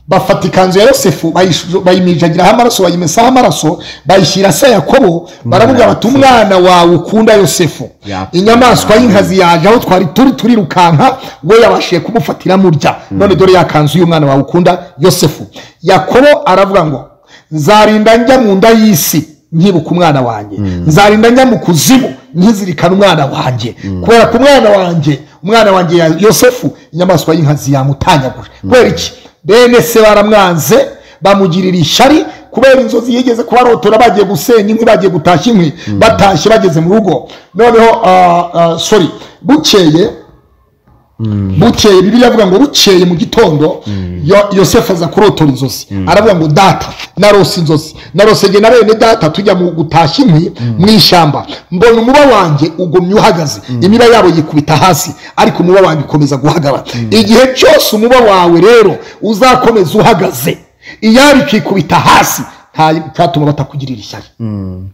bafata ikanzu ya yosefu bayishu- bayimijagira amaraso bayimesaho amaraso bayishyira se yakobo baravuga bati umwana wawe ukunda yosefu Yapfuye. inyamaswa y'inkazi yaje aho twari turi turirukanka we yabashiye kumufatira murya none dore ya kanzu y'umwana wawe ukunda yosefu yakobo aravuga ngo nzarinda njya mu nda y'isi nkibuka umwana wanjye nzarinda njya mu kuzimu nkizirikana umwana wanjye kubera ko umwana wanjye umwana wanjye ya yosefu inyamaswa y'inkazi yamutanyaguje kubera iki bene se baramwanze bamugirira ishyari kubera inzozi yigeze kubarotora bagiye gusenya inkwi bagiye gutashya inkwi batashye bageze mu rugo noneho ah, ah, sorry bukeye bukeye bibiliya avuga ngo bukeye mu gitondo Yo- yosefu aza kurotora inzozi aravuga ngo data narose inzozi narosege na bene data tujya mu gutashya inkwi mu ishyamba mbona umuba wanjye ugumye uhagaze imiba yabo yikubita hasi ariko umuba wanjye ukomeza guhagara igihe cyose umuba wawe rero uzakomeza uhagaze iyari ikikubita hasi nta- ntatuma batakugirira ishyari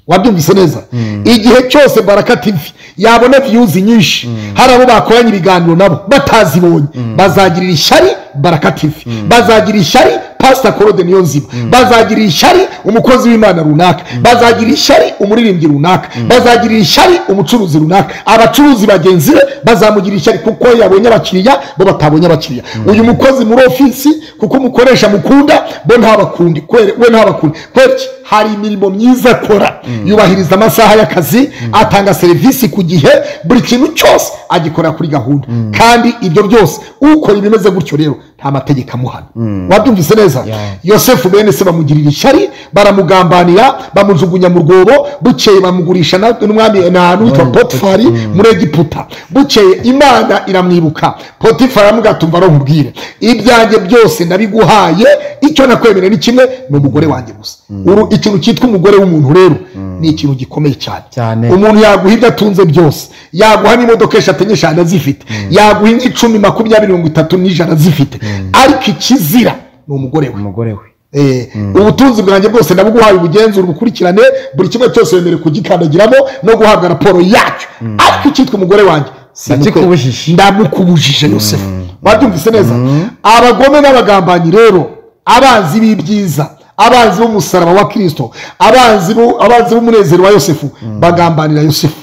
wabyumvise neza igihe cyose baraka tv yabona viyuzi nyinshi hari abo bakoranye ibiganiro nabo batazibonye bazagirira ishyari baraka tv bazagirira ishyari pasita korode niyo nzima bazagirira ishyari umukozi w'imana runaka bazagirira ishyari umuririmbyi runaka bazagirira ishyari umucuruzi runaka abacuruzi bagenzi be bazamugira ishyari kuko yabonye abakiriya bo batabonye abakiriya uyu mukozi muri ofisi kuko umukoresha mukunda bo ntabakundi kwere- we ntabakundi kubera iki? hari imirimo myiza akora yubahiriza amasaha y'akazi atanga serivisi ku gihe buri kintu cyose agikorera kuri gahunda kandi ibyo byose ukora ibimeze gutyo rero nta mategeko amuhana wabyumvise neza yosefu bene se bamugirira ishyari baramugambanira bamujugunya mu rwobo bukeye bamugurisha na- n'umwami na n'uwitwa potifari muri egiputa bukeye imana iramwibuka potifari aramubwira ati umva nkubwire ibyanjye byose nabiguhaye icyo nakwemerera ni kimwe ni umugore wanjye gusa Uru- ikintu cyitwa umugore w'umuntu rero ni ikintu gikomeye Cyane. cyane umuntu yaguha ibyo atunze byose yaguha n'imodoka eshatu enye eshanu zifite yaguha nk'icumi makumyabiri mirongo itatu n'ijana zifite ariko ikizira ni umugore we umugore we Eh, ubutunzi bwanjye bwose ndabuguhaye ubugenzura ubukurikirane buri kimwe cyose wemerewe kugikandagiramo no guhabwa raporo yacyo ariko icyitwa umugore wanjye Ndakikubujije. ndamukubujije yosefu wabyumvise neza abagome n'abagambanyi rero abanzi b'ibyiza abanzi b'umusaraba wa kirisito abanzi b'u- abanzi b'umunezero wa yosefu bagambanira yosefu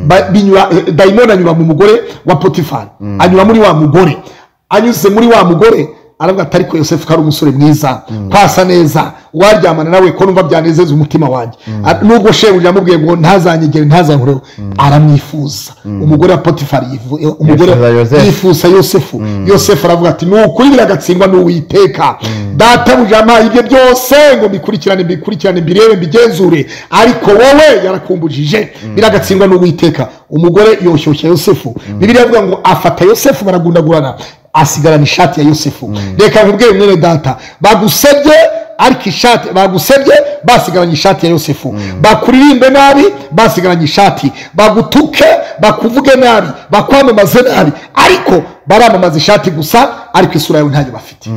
Ba- binyura- eh, dayimoni anyura mu mugore wa potifari anyura muri wa mugore anyuze muri wa mugore aravuga ati ariko yosefu ko ari umusore mwiza kwasa neza uwaryamana nawe ko numva byanezeza umutima wanjye A- nubwo shebuja yamubwiye ngo ntazanyegere ntazankoreho aramwifuza umugore wa potifari yifu- eh, umugore Yifuza Yosefu. yifuza yosefu yosefu aravuga ati ni ukuri biragatsindwa n'uwiteka databuja yampaye ibyo byose ngo mbikurikirane mbikurikirane mbirebe mbigenzure ariko wowe yarakumbujije biragatsindwa n'uwiteka umugore yoshyushya yosefu bibiliya ivuga ngo afata yosefu baragundagurana asigarana ishati ya yosefu reka nkubwire mwene data bagusebye ariko ishati bagusebye basigaranye ishati ya yosefu bakuririmbe nabi basigaranye ishati bagutuke bakuvuge nabi bakwamamaze nabi ariko baramamaza ishati gusa ariko isura yawe ntayo bafite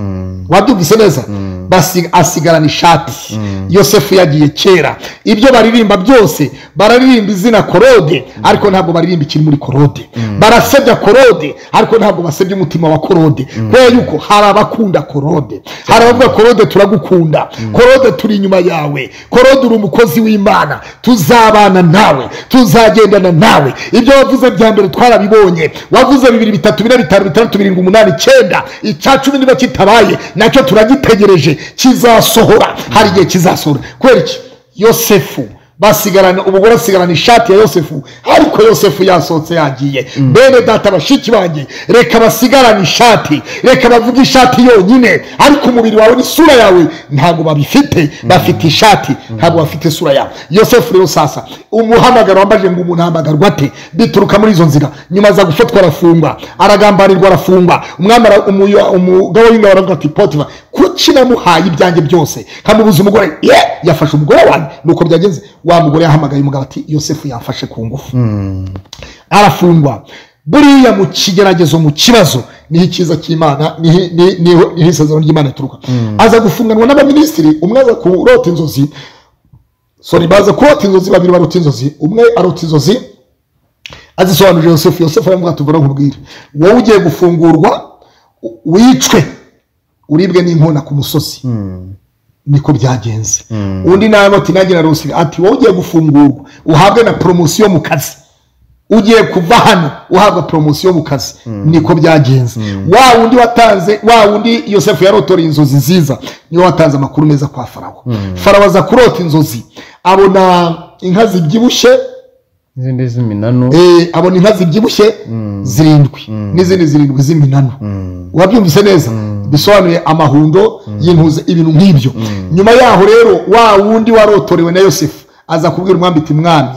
wabyumvise neza basi- asigarana ishati yosefu yagiye kera ibyo baririmba byose bararirimba izina korode ariko ntabwo baririmba ikiri muri korode barasebya korode ariko ntabwo basebya umutima wa korode kubera yuko hari abakunda korode hari abavuga korode turagukunda korode turi inyuma yawe korode uri umukozi w'imana tuzabana nawe tuzagendana nawe ibyo wavuze bya mbere twarabibonye wavuze bibiri bitatu bine bitanu bitandatu birindwi umunani icyenda icya cumi niba kitabaye nacyo turagitegereje kizasohora hari igihe kizasohora kubera iki yosefu basigarana ubugore asigarana ishati ya yosefu ariko yosefu yasohotse yagiye bene data bashiki banjye reka basigarane ishati reka bavuge ishati yonyine ariko umubiri wawe n'isura yawe ntabwo babifite bafite ishati ntabwo bafite isura yawe yosefu rero sasa umuhamagaro wambaje ngo umuntu ahamagarwa ate bituruka muri izo nzira nyuma aza gufatwa arafungwa aragambarirwa arafungwa umwami ara- umuyo- umugaba w'ingabo aravuga ati potifa kuki namuhaye ibyanjye byose nkamubuza umugore ye yafashe umugore wanjye nuko byagenze wa mugore yahamagaye umugabo ati yosefu yamfashe ku ngufu arafungwa buriya mu kigeragezo mu kibazo niho icyiza cy'imana niho- ni- niho niho isezerano ry'imana rituruka aza gufunganwa n'abaminisitiri umwe aza kurota inzozi sori baza kurota inzozi babiri barota inzozi umwe arota inzozi azisobanurira yosefu yosefu aravuga ati ubwo nkubwire wowe ugiye gufungurwa u- wicwe uribwe n'inkona ku musozi niko byagenze undi nawe ati nanjye narose ati wowe ugiye gufungurwa uhabwe na poromosiyo mu kazi ugiye kuva hano uhabwa poromosiyo mu kazi niko byagenze wa wundi watanze wa wundi yosefu yarotoreye inzozi nziza niwe watanze amakuru meza kwa farawo farawo aza kurota inzozi abona inka zibyibushye izindi z'iminanu Eh, abona inka zibyibushye zirindwi n'izindi zirindwi z'iminanu wabyumvise neza bisobanuye amahundo y'intuze ibintu nk'ibyo nyuma yaho rero wa wundi warotorewe na yosefu aza kubwira umwami ati mwami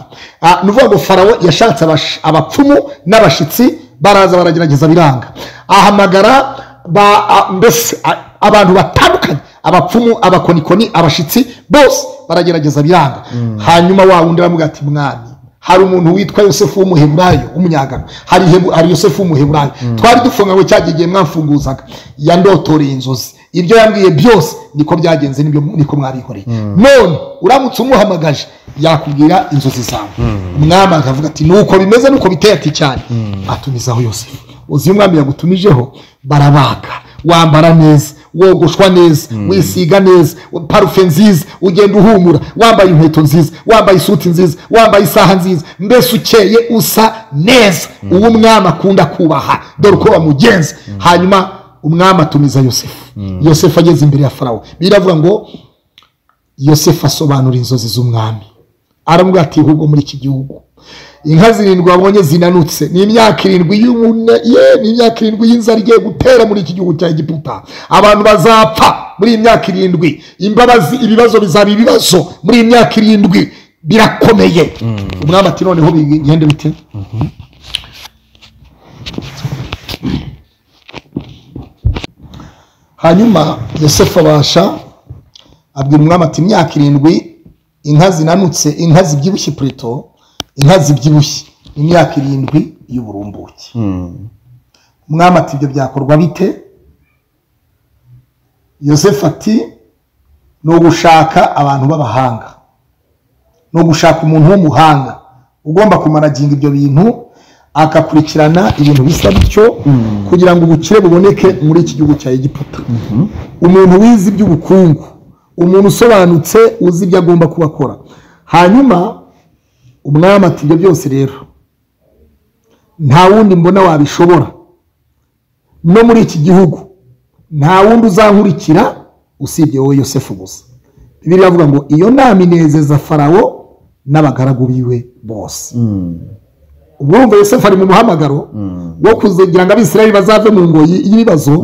Ah, ni ukuvuga ngo farawo yashatse abash- abapfumu n'abashitsi baraza baragerageza biranga ahamagara ba- a- mbese a- abantu batandukanye abapfumu abakonikoni abashitsi bose baragerageza biranga hanyuma wa wundi aravuga ati mwami hari umuntu witwa yosefu w'umuheburayo w'umunyagano hari Hebu- hari yosefu w'umuheburayo twari dufunganywe cya gihe igihe mwamfunguzaga yandotoreye inzozi ibyo yambwiye byose niko byagenze nibyo niko mwabikoreye none uramutse umuhamagaje yakubwira inzozi zawe umwami akavuga ati nuko bimeze nuko biteye ati cyane atumizaho yosefu uzi iyo umwami yagutumijeho barabaga wambara neza wogoshwa neza wisiga neza parufe nziza ugenda uhumura wambaye inkweto nziza wambaye isuti nziza wambaye isaha nziza mbese ukeye usa neza uwo umwami akunda kubaha dore uko bamugenza hanyuma umwami atumiza yosefu yosefu ageze imbere ya farawo biravuga ngo yosefu asobanura inzozi z'umwami aravuga ati ahubwo muri iki gihugu inka zirindwi wabonye zinanutse ni imyaka irindwi y'ubune ye ni imyaka irindwi y'inzara igiye gutera muri iki gihugu cya egiputa abantu bazapfa muri iyi myaka irindwi imbabazi ibibazo bizaba ibibazo muri iyi myaka irindwi birakomeye umwami ati noneho bigende bite hanyuma yosefu abasha abwira umwami ati imyaka irindwi inka zinanutse inka zibyibushye pureto inka zibyibushye imyaka irindwi y'uburumbuke umwami ati ibyo byakorwa bite yosefu ati ni ugushaka abantu b'abahanga ni ugushaka umuntu w'umuhanga ugomba kumaraginga ibyo bintu akakurikirana ibintu bisa bityo kugira ngo ubukire buboneke muri iki gihugu cya egiputa umuntu wize iby'ubukungu umuntu usobanutse uzi ibyo agomba kuba akora hanyuma umwami ati ibyo byose rero nta wundi mbona wabishobora no muri iki gihugu nta wundi uzankurikira usibye wowe yosefu gusa bibiri avuga ngo iyo nama inezeza farawo n'abagaragu biwe bose ubwo wumva yosefu ari mu muhamagaro wo kugira ngo abisirayeli bazave mu ngoyi y'ibibazo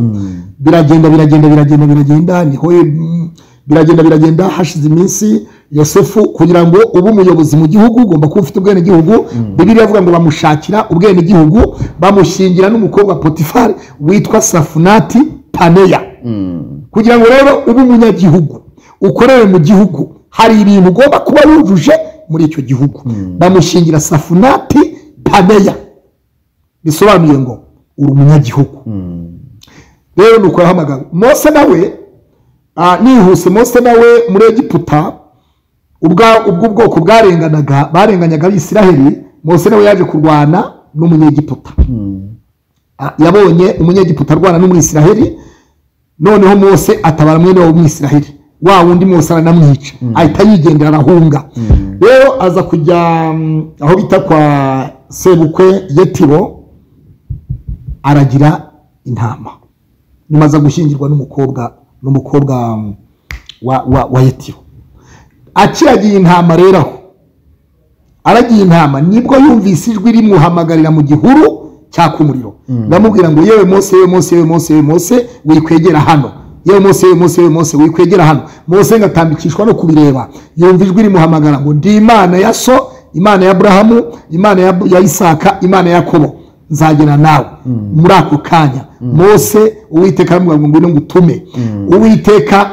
biragenda biragenda biragenda biragenda niho ye- mm, biragenda biragenda hashize iminsi yosefu kugira ngo ube umuyobozi mu gihugu ugomba kuba ufite ubwene gihugu bibiri avuga ngo bamushakira ubwene gihugu bamushingira n'umukobwa potifari witwa safunati paneya kugira ngo rero ube umunyagihugu ukorere mu gihugu hari ibintu ugomba kuba wujuje muri icyo gihugu bamushingira safunati paneya bisobanuye ngo uri umunyagihugu rero ni uko yahamagara mose nawe Ah, nihuse mose nawe muri egiputa ubwa- ubwo ubwoko bwarenganaga barenganyaga abisiraheli mose nawe yaje kurwana n'umunyegiputa Ah, yabonye umunyegiputa arwana n'umwisiraheli noneho mose atabara mwene wabo umwisiraheli wa wundi mose aranamwica ahita yigendera arahunga rero aza kujya mm, aho bita kwa sebukwe yetiro aragira intama nyuma aza gushyingirwa n'umukobwa n'umukobwa mm, wa, wa, wa yetiro akiragiye intama rero aho aragiye intama nibwo yumvise ijwi rimuhamagarira mu gihuru cyaka umuriro ndamubwira ngo yewe mose yewe mose yewe mose yewe mose wikwegera hano yewe mose yewe mose yewe mose wikwegera hano mose ngatambikishwa no kubireba yumva ijwi rimuhamagara ngo ndi imana ya so imana ya aburahamu imana ya, ya isaka imana ya yakobo nzagera nawe muri ako kanya mose uwiteka aramubwira ngo ngwino ngutume uwiteka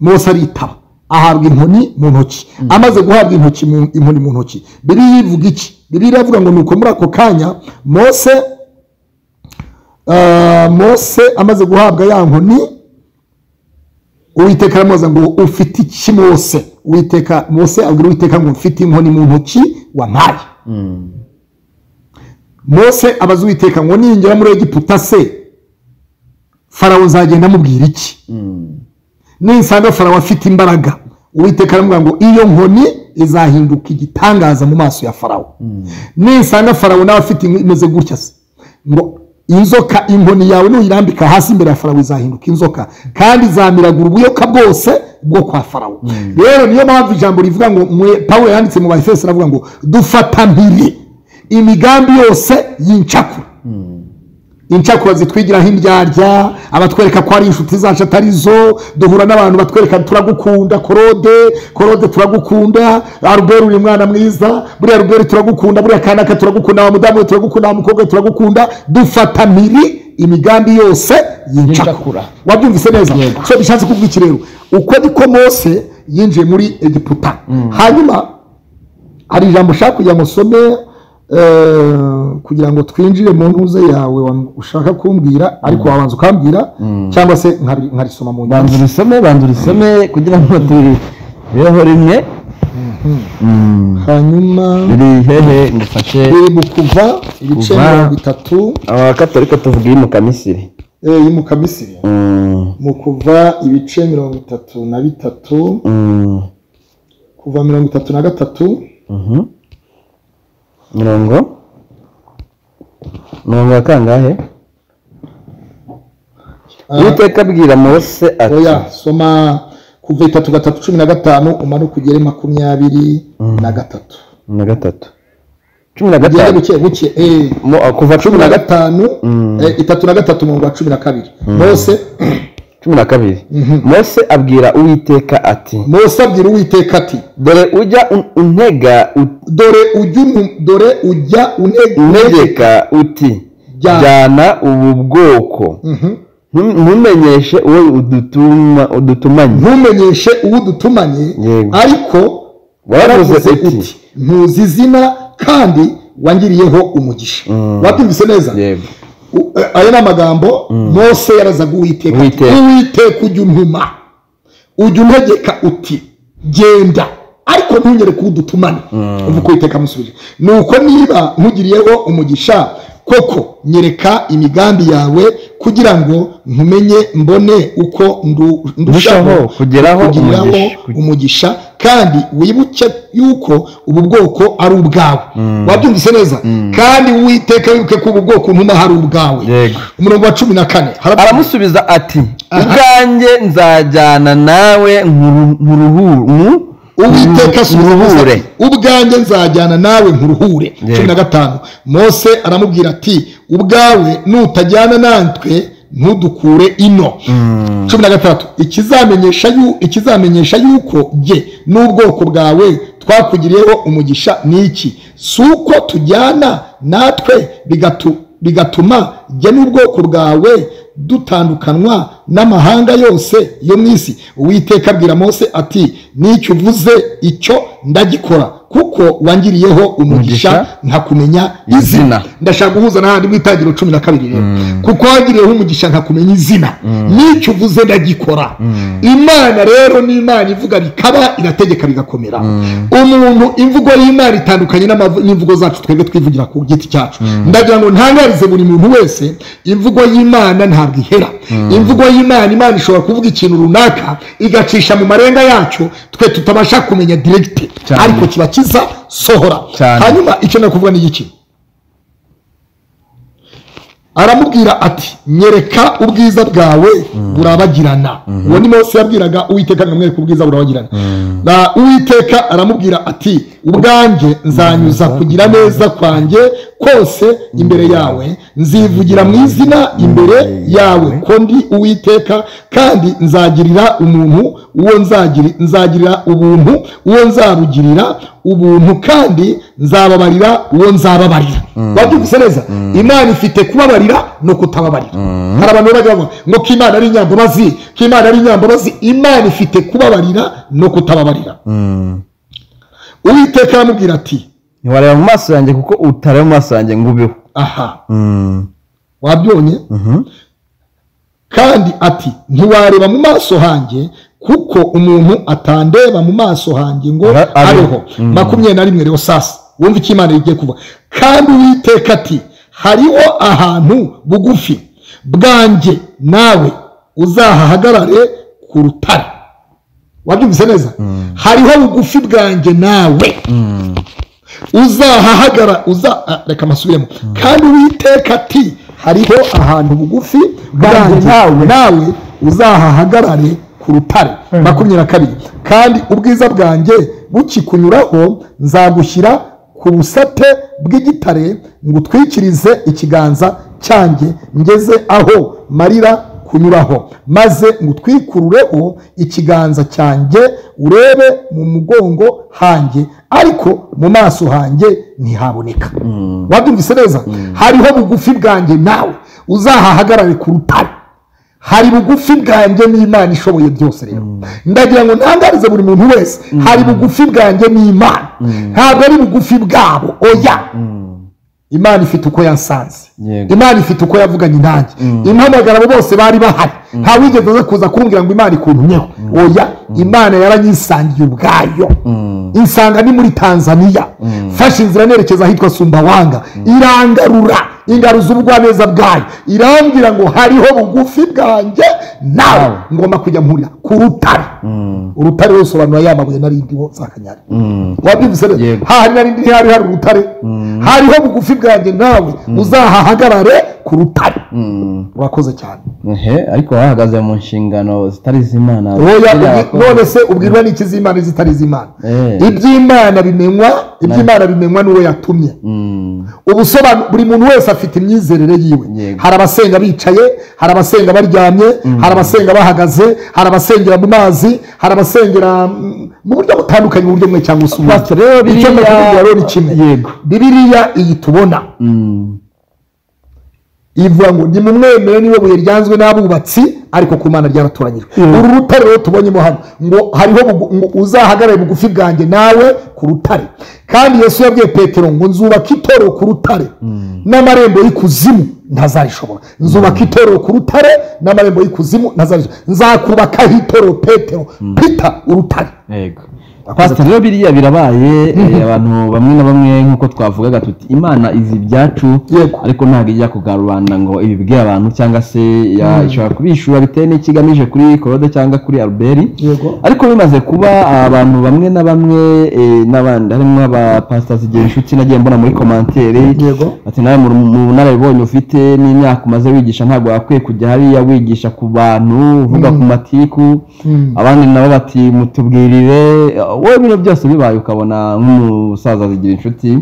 mose aritaba ahabwa inkoni mu ntoki amaze guhabwa intoki mu- inkoni mu ntoki bibiliya ivuga iki bibiliya iravuga ngo nuko muri ako kanya mose ah, mose amaze guhabwa ya nkoni uwiteka aramubaza ngo ufite iki mose uwiteka mose abwira uwiteka ngo mfite inkoni mu ntoki wampaye mose abaza uwiteka ngo ningera muri egiputa se farawo nzagenda amubwira iki ninsanga farawo afite imbaraga uwiteka aramubwira ngo iyo nkoni izahinduka igitangaza mu maso ya farawo ninsanga farawo nawe afite inkoni imeze gutya se ngo inzoka inkoni yawe nuyirambika hasi imbere ya farawo izahinduka inzoka kandi izamiragura ubuyoka bwose bwo kwa farawo rero niyo mpamvu ijambo rivuga ngo mwe pawulo yanditse mu bayefeso aravuga ngo dufata mpiri imigambi yose y'incakura incakura zitwigiraho indyarya abatwereka ko ari inshuti zacu atari zo duhura n'abantu batwereka turagukunda korode korode turagukunda aruberi uri mwana mwiza buriya ruberi turagukunda buriya kanaka turagukunda wa mudamu we turagukunda wa mukobwa we turagukunda dufata miri imigambi yose yincakura Yincakura. wabyumvise neza so bishatse kuvuga iki rero uko niko mose yinjiye muri egiputa hanyuma hari ijambo ushaka kugira ngo usome eh, kugira ngo twinjire mu ntuze yawe wa- ushaka kumbwira ariko wabanza ukambwira cyangwa se nkari- nkarisoma mu banza nyandiko urisome banza urisome kugira ngo turibeho rimwe Mm. hanyuma riri hehe ngufashe biri mu kuva ibice Kuva. mirongo itatu abakatorika tuvuga iri mu kamisiri eh, yi mu kamisiri Mm, mu kuva ibice mirongo itatu na bitatu mm, kuva mirongo itatu na gatatu mhm. mirongo mirongo ya kangahe Ah. uwiteka abwira mose ati oya soma kuva itatu gatatu cumi na gatanu umanuke ugere makumyabiri na gatatu na gatatu cumi na ugende gatanu buke buke eh. Mo- ah, kuva cumi cumi na na gatanu gatanu eh, itatu na gatatu mu wa cumi na kabiri mose cumi na kabiri mose abwira uwiteka ati mose abwira uwiteka ati dore ujya un- untega ut- dore ujya unu- dore ujya unegeka untegeka uti Jyana. jyana ubu bwoko Ntum- ntumenyeshe uwo udutuma- udutumanye ntumenyeshe uwo dutumanye Yego. ariko Waravuze waravuze uti, uti ntuzi izina kandi wangiriyeho umugisha wabyumvise neza yego U- eh, ayo ni amagambo mose yarazaga uwiteka ati, Uwiteka. uwiteka ujya untuma ujya untegeka uti genda ariko ntungere kuba udutumane uvuga uko uwiteka amusubije ni uko niba nkugiriyeho umugisha koko nyereka imigambi yawe kugira ngo nkumenye mbone uko ndu- ndushaho Ndushaho kugeraho umugisha. umugisha kandi wibuke yuko ubu bwoko ari ubwawe wabyumvise neza kandi uwiteka wibuke ko ubu bwoko ntuma hari ubwawe Yego. umurongo wa cumi na kane haravuga- aramusubiza ati ubwanjye nzajyana nawe nkuruhu uwiteka asubiza Mose ati, nkuruhure ubwanjye nzajyana nawe nkuruhure Yego. cumi na gatanu mose aramubwira ati ubwawe nutajyana natwe ntudukure ino cumi na gatandatu ikizamenyesha yu- ikizamenyesha yuko jye n'ubwoko bwawe twakugiriyeho umugisha ni iki si uko tujyana natwe bigatu- bigatuma jye n'ubwoko bwawe dutandukanwa n'amahanga yose yo mu isi uwiteka abwira mose ati nicyo uvuze icyo ndagikora kuko wangiriyeho umugisha Umugisha. nkakumenya Izina. izina ndashaka guhuza n'ahandi mu itangiriro cumi na kabiri rero kuko wangiriyeho umugisha nkakumenya izina n'icyo uvuze ndagikora imana rero ni imana ivuga bikaba irategeka bigakomera umuntu imvugo y'imana itandukanye n'amavu- n'imvugo zacu twebwe twivugira ku giti cyacu ndagira ngo ntangarize buri muntu wese imvugo y'imana ntabwo ihera imvugo y'imana imana ishobora kuvuga ikintu runaka igacisha mu marenga yacyo twe tutabasha kumenya diregite Cyane. ariko kiba kiza sohora Cyane. hanyuma icyo nakuvuga ni igiki aramubwira ati nyereka ubwiza bwawe burabagirana uwo ni mose yabwiraga uwiteka nkamwereka ubwiza burabagirana na uwiteka aramubwira ati ubwanjye nzanyuza kugira neza kwanjye kose imbere yawe nzivugira mu izina imbere yawe ko ndi uwiteka kandi nzagirira umuntu uwo nzagiri- nzagirira ubuntu uwo nzabugirira ubuntu kandi nzababarira uwo nzababarira wabyumvise neza imana ifite kubabarira no kutababarira hari abantu bajya bavuga ngo ko imana ari inyambabazi ko imana ari inyambabazi imana ifite kubabarira no kutababarira uwiteka aramubwira ati ntiwareba mu maso yanjye kuko utareba mu maso yanjye ngo ubeho aha Mm. wabyonye Mhm. kandi ati ntiwareba mu maso hanjye kuko umuntu atandeba mu maso hanjye ngo Ara- abeho. abeho makumyabiri na rimwe rero sasa wumva icyo imana igiye kuva kandi uwiteka ati hariho ahantu bugufi bwanjye nawe uzahahagarare ku rutare wabyumvise neza hariho bugufi bwanjye nawe uzahahagara uza ah, reka amasubiremo kandi uwiteka ati hariho ahantu bugufi bwanjye nawe nawe uzahahagarare ku rutare makumyabiri na kabiri kandi ubwiza bwanjye bukikunyuraho nzagushyira ku busate bw'igitare ngutwikirize ikiganza cyanjye ngeze aho marira kunyuraho maze ngutwikurureho ikiganza cyanjye urebe mu mugongo hanjye ariko mu maso hanjye ntihaboneka wabyumvise neza hariho bugufi bwanjye nawe uzahahagarare ku rutare hari bugufi bwanjye n'imana ishoboye byose rero ndagira ngo ntangarize buri muntu wese hari bugufi bwanjye n'imana ntabwo ari bugufi bwabo oya imana ifite uko yansanze Yego. imana ifite uko yavuganye nanjye impamagara abo bose bari bahari nta wigeze aza kuza kumbwira ngo imana ikuntumyeho oya imana yaranyisangiye ubwayo insanga ni muri tanzaniya fashe inzira nerekeza ahitwa sumbawanga irangarura ingaruza ubugwaneza bwayo irambwira ngo hariho bugufi bwanjye nawe ngomba kujya mpurira ku rutare urutare rusobanura ya mabuye narindiho zakanyari wabyumvise rero Yego. hahari narindi ntihari hari urutare hariho bugufi bwanjye nawe uzahahagarare ku rutare urakoze cyane Ehe, ariko bahagaze mu nshingano zitari iz'imana oya ziriya ubwi- bakora. none se ubwirwa n'iki z'imana izitari iz'imana Eh. iby'imana bimenywa iby'imana bimenywa n'uwo yatumye Mm. ubusobanuro buri muntu wese afite imyizerere yiwe Yego. hari abasenga bicaye hari abasenga baryamye hari abasenga bahagaze hari abasengera mu mazi hari abasengera mm, mu buryo butandukanye mu buryo bumwe cyangwa se ubundi Pastor, rero Icyo Bibiliya- nakubwira rero ni kimwe Yego. bibiriya iyi tubona Mm. ivuga ngo nimumwemere niwe buye ryanzwe n'abubatsi ariko ku mana ryaratoranyijwe uru rutare rero tubonyemo hano ngo hariho bugu- ngo uzahagarare bugufi bwanjye nawe ku rutare kandi yesu yabwiye petero ngo nzubaka itorero ku rutare n'amarembo y'ikuzimu ntazarishobora nzubaka itorero ku rutare n'amarembo y'ikuzimu ntazarishobora nzakubakaho itorero petero pita urutare yego pastor rero biriya birabaye eh, abantu bamwe na bamwe nk'uko twavugaga tuti imana izi ibyacu Yego. ariko ntabwo ijya kuga rubanda ngo ibibwire abantu cyangwa se ya- ishobora kubishura bitewe n'icyo igamije kuri korode cyangwa kuri albert Yego. ariko bimaze kuba abantu bamwe na bamwe eh, n'abandi harimo abapasitasi igihe inshuti nagiye mbona muri komantere Yego. ati nawe mu- mu bunararibonye ufite n'imyaka umaze wigisha ntabwo wakwiye kujya hariya wigisha ku bantu uvuga ku matiku abandi nabo bati mutubwirire wowe bino byose bibaye ukabona nk'umusaza zigira inshuti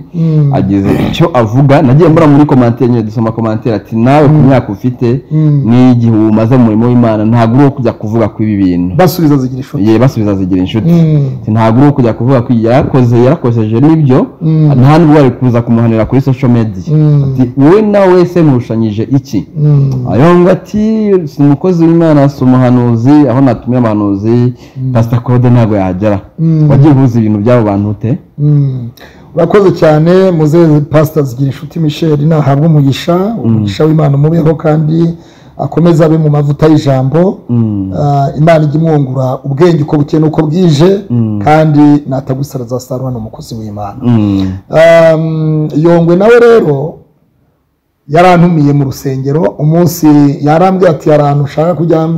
agize icyo avuga nagiye mbura muri komantere nyine dusoma komantere ati nawe ku myaka ufite n'igihe umaze mu murimo w'imana ntabwo uri uwo kujya kuvuga kw'ibi bintu basubiza zigira ishoti ye basubiza zigira inshuti Mm. Ati, ntabwo uri kujya kuvuga ko yarakoze yarakoseje n'ibyo nta nubwo bari kuza kumuhanira kuri social media ati wowe nawe se nturushanyije iki ayonga ati si umukozi w'imana si umuhanuzi aho natumira abahanuzi pastor claude ntabwo yagera wagiye uhuza ibintu by'abo bantu ute Mm. urakoze cyane muzeze pasita zigira inshuti michel nahabwa umugisha umugisha w'imana umubeho kandi akomeze abe mu mavuta y'ijambo Ah, imana ijya imwungura ubwenge uko bukeye n'uko bwije kandi natagusara azasarura ni umukozi w'imana Mm. Um, yongwe nawe rero yarantumiye mu rusengero umunsi yarambwiye ati hari ahantu ushaka kujya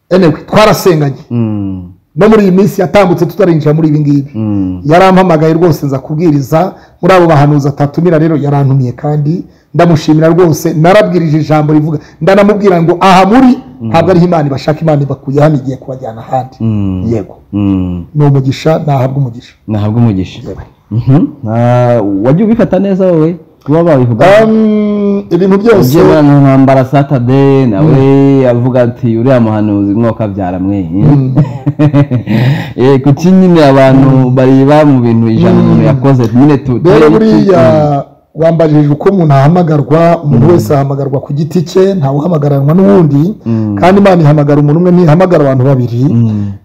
enewe twarasenganye Mm. no muri iyi minsi yatambutse tutarinjira muri ibi ngibi Mm. yarampamagaye rwose nza kubwiriza muri abo bahanuzi atatumira rero yarantumiye kandi ndamushimira rwose narabwirije ijambo rivuga ndanamubwira ngo aha muri ntabwo ariho imana ibashaka imana ibakuye hano igiye kubajyana ahandi Mm. yego Mm. ni umugisha nahabwa umugisha nahabwa umugisha Mhm. Ah, wagiye ubifata neza wowe kuba babivuga Um, ibintu byose ugiye ahantu nkambara satade nawe avuga ati uriya muhanuzi mwaka byara mwe Eh, kuki nyine abantu bareba mu bintu ijana umuntu yakoze nyine tu- rero tu- buriya wambajije uko umuntu ahamagarwa umuntu wese ahamagarwa ku giti cye ntawe uhamagararwa n'uwundi kandi imana ihamagara umuntu umwe ntihamagara abantu babiri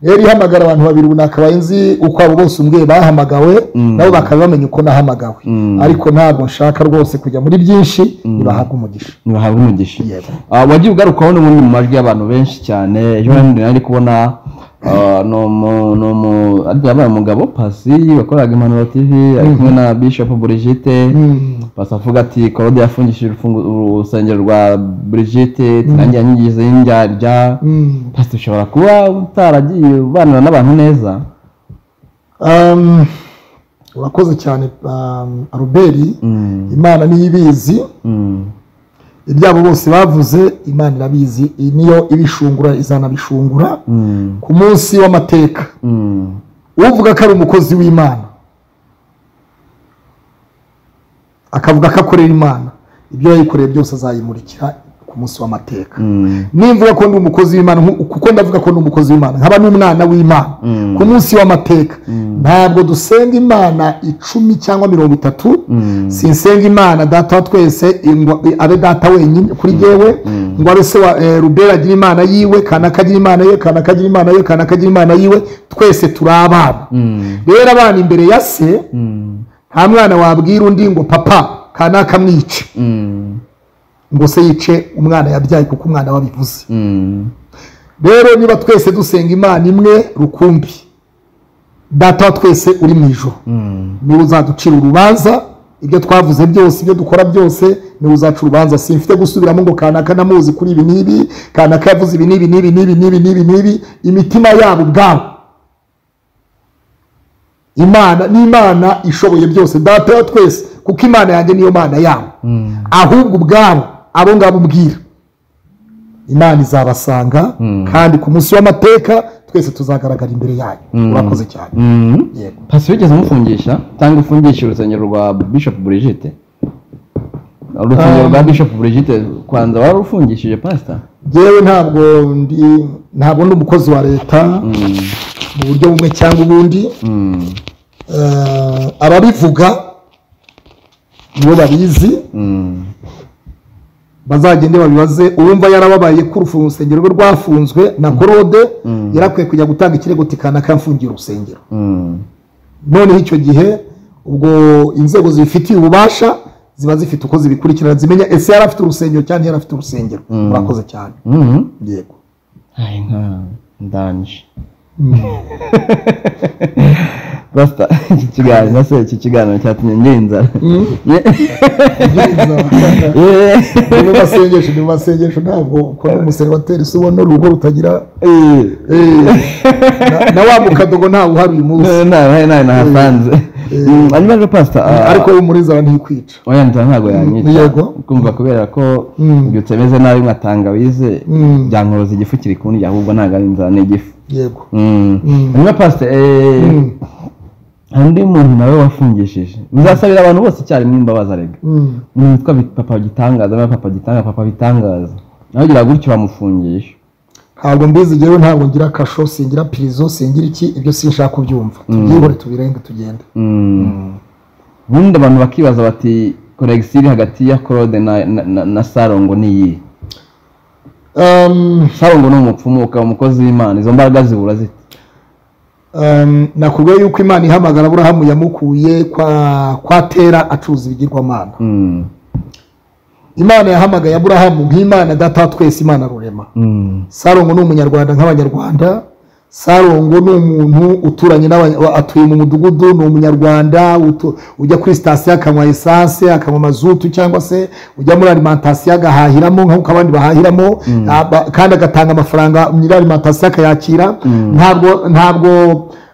rero ihamagara abantu babiri ubu nakabaye nzi uko abo bose umwe bahamagawe nabo bakaba bamenya uko nahamagawe ariko ntabwo nshaka rwose kujya muri byinshi nibahabwe umugisha ntibahabwa umugisha Yego. Ah, wagiye ugarukaho n'ubundi mu majwi y'abantu benshi cyane ejo bundi nari kubona ah, ni umu- ni umu- ariko yabaye umugabo pasi wakoraga impanuro tv ari kumwe na bishop Brigitte pasi avuga ati korode yafungishije urufungu- urusengero rwa Brigitte nanjye yanyigize y'indyarya Mm. pasi ushobora kuba utaragiye ubanira n'abantu neza Um, urakoze cyane um, aruberi Mm. imana niyo ibizi ibyabo bose bavuze imana irabizi iyi niyo ibishungura izanabishungura Mm. ku munsi w'amateka Mm. uvuga ko ari umukozi w'imana akavuga ko akorera imana ibyo yayikoreye byose azayimurikira ku munsi w'amateka Mm. nimvuga ko ndi umukozi w'imana nku- kuko ndavuga ko ndi umukozi w'imana nkaba n'umwana w'imana ku munsi w'amateka ntabwo dusenga imana icumi cyangwa mirongo itatu sinsenga imana data wa twese ngo abe data wenyine kuri jyewe ngo abe se wa eh, rubera agira imana yiwe kanaka agira imana ye kanaka agira imana ye kanaka agira imana yiwe twese turi abana rero abana imbere ya se nta mwana wabwira undi ngo papa kanaka mwice Mm. ngo se yice umwana yabyaye kuko umwana wabivuze Mm. rero niba twese dusenga imana imwe rukumbi data wa twese uri mu ijoro niwe uzaducira urubanza ibyo twavuze byose ibyo dukora byose niwe uzaca urubanza simfite gusubiramo ngo kanaka namuzi kuri ibi n'ibi kanaka yavuze ibi n'ibi n'ibi n'ibi n'ibi n'ibi n'ibi imitima yabo ubwabo imana ni imana ishoboye byose data wa twese kuko imana yanjye niyo mana yabo ahubwo ubwabo abo ngabo ubwira imana izabasanga kandi ku munsi w'amateka twese tuzagaragara imbere yayo urakoze cyane Mm. yego pasi wigeze umufungisha cyangwa ufungisha urusengero rwa bishop Brigitte urusengero rwa bishop Brigitte kwanza wararufungishije pasita yewe ntabwo ndi ntabwo ndi umukozi wa leta mu buryo bumwe cyangwa ubundi Eh, ababivuga nibo babizi bazagende babibaze uwumva yarababaye ko urufunga urusengero rwe rwafunzwe na korode yarakwiye kujya gutanga ikirego tikanaka mfungiye urusengero noneho icyo gihe ubwo inzego zibifitiye ububasha ziba zifite uko zibikurikirana zimenya ese yari afite urusengero cyangwa ntiyari afite urusengero murakoze cyane yego ndanje pasita iki kiganiro se iki kiganiro cyatumye ngira inzara Eh, ni mu masengesho ni mu masengesho ntabwo ukora umuservateri si ubona urugo rutagira eh, Eh, na- na wa mukadogo ntawe uhari uyu munsi eh, nawe nawe nahasanze Mm, hanyuma rero pasita ah, ariko wo muri inzara ntikwica oya nzara ntabwo yanyica Yego. kumva kubera ko mbyutse meze nabi nka tangawize Mm. byankoroza igifu kiri kundya ahubwo ntabwo ari inzara ni igifu yego Mm. hanyuma pasite hari undi muntu nawe wafungishije uzasabira abantu bose icyarimwe imbabazi arega Mm. umuntu witwa Bit- papa gitangaza nawe papa gitangaza papa bitangaza nawe ugira gutyo bamufungisha ntabwo mbizi ngewe ntabwo ngira kasho singira pirizo singira iki ibyo sinshaka kubyumva tubyihore tubirenge tugende ubundi abantu bakibaza bati koregisi hagati ya claude na- na- na- na saro ngo ni iyihe Um, saro ngo ni umupfumu ukaba umukozi w'imana izo mbaraga zibura zite Um, nakubwiye yuko imana ihamagara aburahamu yamukuye kwa kwa tera acuruza ibigirwamana Mm. imana yahamagaye aburahamu nk'imana data wa twese imana rurema Mm. sarongo ni umunyarwanda nk'abanyarwanda sarongo ni umuntu uturanye n'abanya- wa- atuye mu mudugudu ni umunyarwanda utu- ujya kuri sitasiyo akanywa esanse akanywa mazutu cyangwa se ujya muri alimantasiyo agahahiramo nk'uko abandi bahahiramo aba- kandi agatanga amafaranga nyiri alimantasiyo akayakira ntabwo ntabwo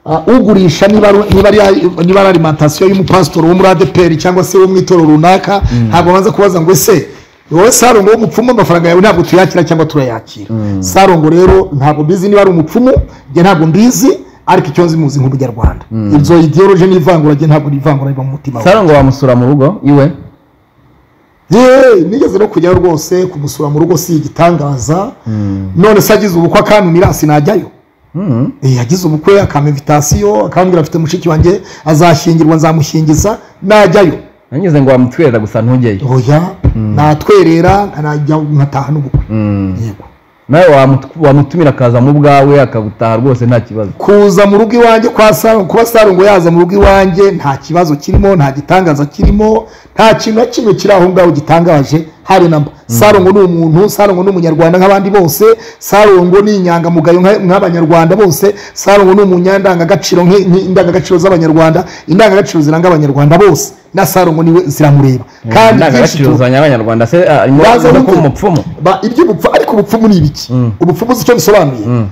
ah, ugurisha niba ari- niba ari niba ari alimantasiyo y'umupasitori wo muri adeperi cyangwa se wo mu itorero runaka ntabwo abanza kubaza ngo ese wowe sarongo w'umupfumu amafaranga yawe ntabwo tuyakira cyangwa turayakira sarongo rero ntabwo mbizi niba ari umupfumu njye ntabwo mbizi ariko icyo nzi muzi nk'umunyarwanda ibyo idiyoroje n'ivangura njye ntabwo n'ivangura riba mu mutima wawe Sarongo wamusura mu rugo iwe yeee nigeze no kujyayo rwose kumusura mu rugo si igitangaza none se agize ubukwe akantumira sinajyayo Mm. Eh, yagize ubukwe akama invitasiyo akambwira afite mushiki wanjye azashyingirwa nzamushingiza najyayo nanyuze ngo wamutwerera gusa ntujyeyo oya natwerera nkanajya nkataha n'ubukwe Mm. yego nawe wamutu- wamutumira akaza mu bwawe akagutaha rwose nta kibazo kuza mu rugo iwanjye kwa Sarongo kuba Sarongo yaza mu rugo iwanjye nta kibazo kirimo nta gitangaza kirimo nta kintu na kimwe kiri aho ngaho gitangaje hari namba Sarongo ni umuntu Sarongo ni umunyarwanda nk'abandi bose Sarongo ni inyangamugayo nka- nk'abanyarwanda bose Sarongo ni umunyandangagaciro nk- nk'indangagaciro z'abanyarwanda indangagaciro ziranga abanyarwanda bose na Sarongo niwe ziramureba kandi byinshi indangagaciro tu- zanya abanyarwanda se ah, arimo Baza avuga ko bute? umupfumu ba iby'ubupfu ariko ubupfumu ni ibiki ubupfumu si icyo bisobanuye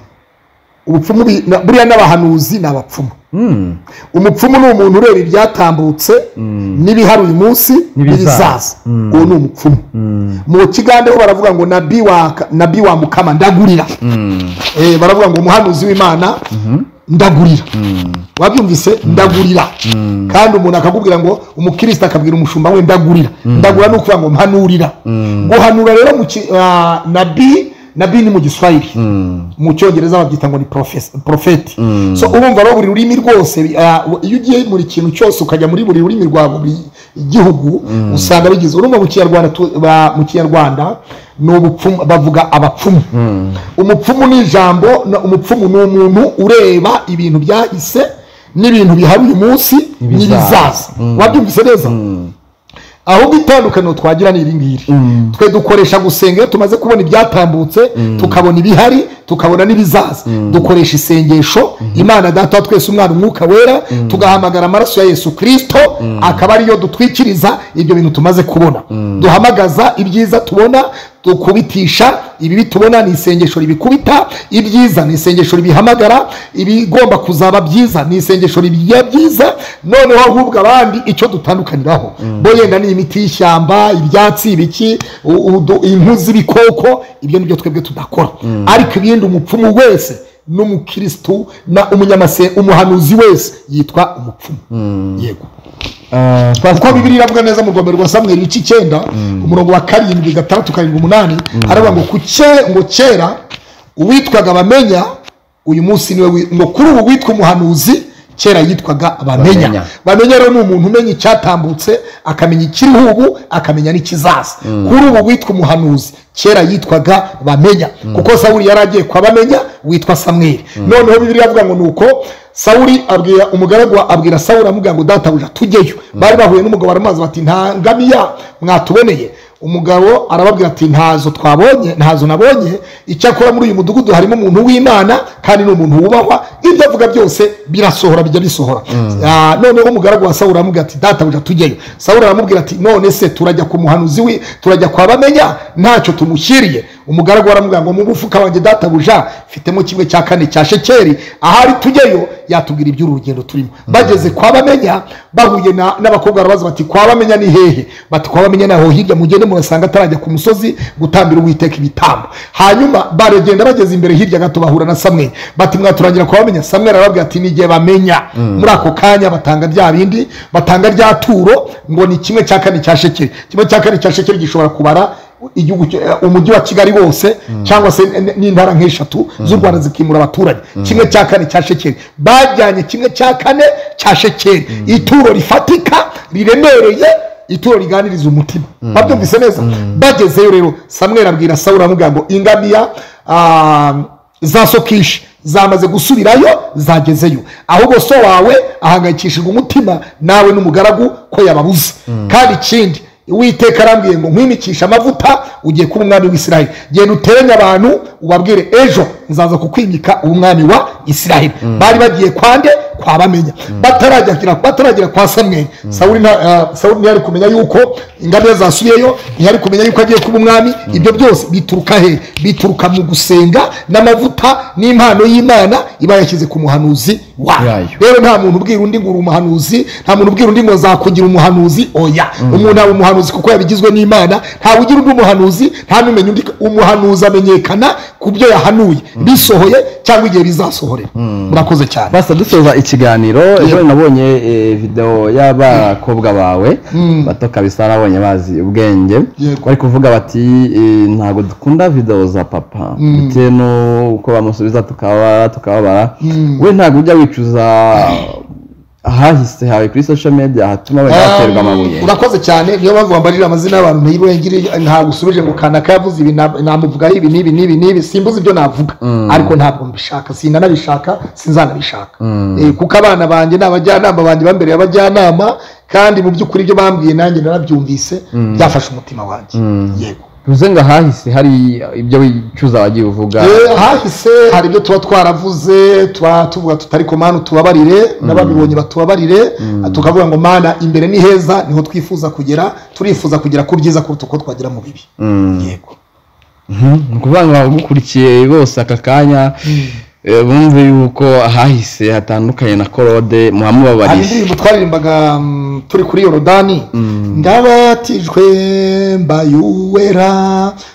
ubupfumu bi- na- buriya n'abahanuzi ni abapfumu Mm. umupfumu ni umuntu ureba ibyatambutse n'ibihari uyu munsi N'ibizaza. n'ibizaza uwo ni umupfumu mu kigande ho baravuga ngo nabi wa nabi wa mukama ndagurira Eh, baravuga ngo umuhanuzi w'imana ndagurira wabyumvise ndagurira kandi umuntu akakubwira ngo umukristo akabwira umushumba we ndagurira ndagura ni ukuvuga ngo mpanurira guhanura rero mu ki- ah, nabi nabi ni mu giswahili mu cyongereza babyita ngo ni profes- profeti so urumva rero buri rurimi rwose bi- ah, iyo ugiye muri kintu cyose ukajya muri buri rurimi rwa buri gihugu usanga bigize urumva mu kinyarwanda tu- ba- mu kinyarwanda ni ubupfumu bavuga abapfumu umupfumu ni ijambo na- umupfumu ni umuntu ureba ibintu byahise n'ibintu bihari uyu munsi N'ibizaza. n'ibizaza wabyumvise neza ahubwo itandukaniro twagira ni iringiri twe dukoresha gusenga iyo tumaze kubona ibyatambutse tukabona ibihari tukabona n'ibizaza dukoresha isengesho imana data wa twese umwana umwuka wera tugahamagara amaraso ya yesu kirisito akaba ariyo dutwikiriza ibyo bintu tumaze kubona duhamagaza ibyiza tubona dukubitisha ibibi tubona ni isengesho ribikubita ibyiza ni isengesho ribihamagara ibigomba kuzaba byiza ni isengesho ribigira byiza noneho ahubwo abandi icyo dutandukaniraho bo yenda ni imiti y'ishyamba ibyatsi ibiki u- udu- impu z'ibikoko ibyo nibyo twebwe tudakora ariko ibindi umupfumu wese n'umukirisitu na umunyamase umuhanuzi wese yitwa umupfumu yego Ah, kuko pastor, bibiri iravuga neza mu rwanda rwa samweri igice icyenda umurongo wa karindwi gatandatu karindwi umunani aravuga ngo ku cye- ngo kera uwitwaga bamenya uyu munsi niwe wi- ngo kuri ubu witwa umuhanuzi kera yitwaga bamenya Bamenya. bamenya rero ni umuntu umenya icyatambutse akamenya ikiriho ubu akamenya n'ikizaza kuri ubu witwa umuhanuzi kera yitwaga bamenya kuko sawuli yari agiye kwa bamenya witwa samweri noneho bibiri avuga ngo nuko sawuli abwira umugaragu wa- abwira sawuli amubwira ngo databuja tujyeyo bari bahuye n'umugabo baramazi bati nta ngamiya mwatuboneye umugabo arababwira ati ntazo twabonye ntazo nabonye icyakora muri uyu mudugudu harimo umuntu w'imana kandi ni umuntu wubahwa ibyo avuga byose birasohora bijya bisohora Ah, noneho umugaragu wa sawuli aramubwira ati databuja tujyeyo sawuli aramubwira ati none se turajya ku muhanuzi wi turajya kwa bamenya ntacyo tumushyiriye umugaragu aramubwira ngo mu mufuka wanjye databuja mfitemo kimwe cya kane cya shekeri ahari tujyeyo yatubwira iby'uru rugendo turimo bageze kwa bamenya bahuye na- n'abakobwa barabaza bati kwa bamenya ni hehe bati kwa bamenya naho hirya mugende murasanga atarajya ku musozi gutambira uwiteka ibitambo hanyuma baragenda bageze imbere hirya gato bahura na samweli bati mwaturangira kwa bamenya samweli arababwira ati n'igihe bamenya muri ako kanya batanga rya bindi batanga rya turo ngo ni kimwe cya kane cya shekeri kimwe cya kane cya shekeri gishobora kubara igihugu cyo- eh, umujyi wa kigali wose cyangwa se n- n'intara nk'eshatu z'u rwanda zikimura abaturage kimwe cya kane cya shekeri bajyanye kimwe cya kane cya shekeri ituro rifatika riremereye ituro riganiriza umutima babyumvise neza bagezeyo rero samweri abwira sawuri aramubwira ngo ingamiya ah, za sokishi zamaze gusubirayo zagezeyo ahubwo so wawe ahangayikishijwe umutima nawe n'umugaragu ko yababuze kandi ikindi uwiteka arambwiye ngo nkwimikishe amavuta ugiye kuba umwami w'isiraheli genda uteranye abantu ubabwire ejo nzaza kukwimika umwami wa isiraheli bari bagiye kwande kwa bamenya bataragera bataragera kwa samweri sawuri nta- eh, sawuri ntiyari kumenya yuko ingamiya zasubiyeyo ntiyari kumenya yuko agiye kuba umwami ibyo byose bituruka he bituruka mu gusenga n'amavuta n'impano y'imana iba yashyize ku muhanuzi wayo Yayo. rero nta muntu ubwira undi ngo uri umuhanuzi nta muntu ubwira undi ngo nzakugira umuhanuzi oya umuntu aba umuhanuzi kuko yabigizwe n'imana ntawe ugira undi umuhanuzi nta n'umenya undi umuhanuzi amenyekana ku byo yahanuye bisohoye cyangwa igihe bizasohorera murakoze cyane basa dusoza ikiganiro ejo nabonye eh, video y'abakobwa bawe bato kabisa nabonye bazi ubwenge Yego. bari kuvuga bati eh, ntabwo dukunda video za papa bitewe n'uko bamusubiza tukababara tukababara we ntabwo ujya wicuza ahahise hawe kuri social media hatuma abantu baterwa amabuye Um, urakoze cyane niyo mpamvu wambarira amazina y'abantu ntayirengere ntabwo usubije ngo kanaka yavuze ibi na- namuvugaho ibi n'ibi n'ibi n'ibi simbuze ibyo navuga ariko ntabwo mbishaka sinanabishaka sinzanabishaka Eh, kuko abana banjye ni abajyanama banjye bambereye abajyanama kandi mu by'ukuri ibyo bambwiye nanjye narabyumvise byafashe umutima wanjye yego bivuze ngo ahahise hari ibyo wicuza wagiye uvuga Eh, hahise hari ibyo tuba twaravuze tuba tuvuga tutari ko mana utubabarire n'ababibonye batubabarire tukavuga ngo mana imbere ni heza niho twifuza kugera turifuza kugera ku byiza kuruta uko twagera mu bibi yego ni ukuvuga ngo abagukurikiye bose aka kanya eh, bumve yuko ahahise hatandukanye na korode hari muhamubabariye indirimbo twaririmbaga mm, turi kuri yorodani ndabatijwe mbaye uwera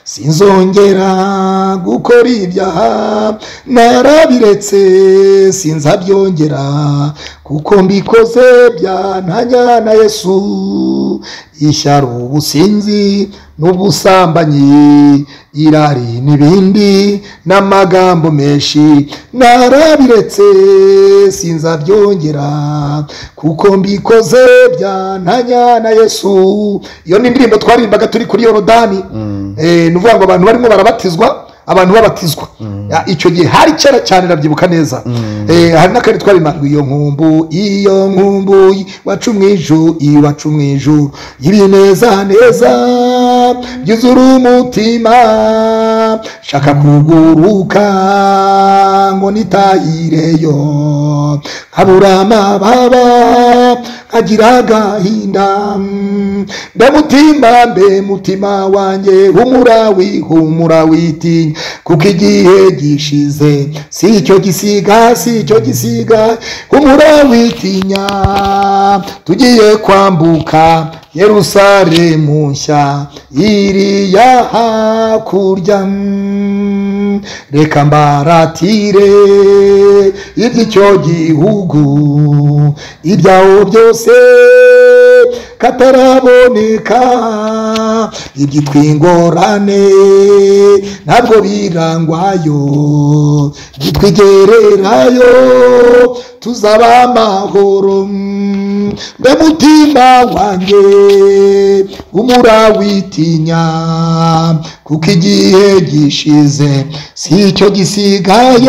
sinzongera gukora ibyaha narabiretse sinzabyongera kuko mbikoze byantanya na yesu ishyari ubusinzi n'ubusambanyi irari n'ibindi n'amagambo menshi narabiretse sinzabyongera kuko mbikoze byantanya na yesu iyo ni indirimbo twaririmbaga turi kuri yorodani Eh, ni ukuvuga ngo abantu barimo barabatizwa abantu babatizwa Ya, icyo gihe hari kera cyane ndabyibuka neza Eh, hari n'akandi twari ngo iyo nkumbu iyo nkumbu iwacu mu ijuru iwacu mu ijuru ibinezaneza byuzura umutima shaka kuguruka ngo nitayireyo habura amababa agira agahinda mm, ndamutima mbe mutima wanjye humura wihumura witinya kuko igihe gishize si icyo gisiga si icyo gisiga humura witinya tugiye kwambuka yerusalemu nshya iriya hakurya mm, reka mbaratire iby'icyo gihugu ibyawo byose kataraboneka ibyitwa ingorane ntabwo birangwayo bitwigererayo tuzaba amahoro mm, mbe mutima wanjye umura witinya kuko igihe gishize si icyo gisigaye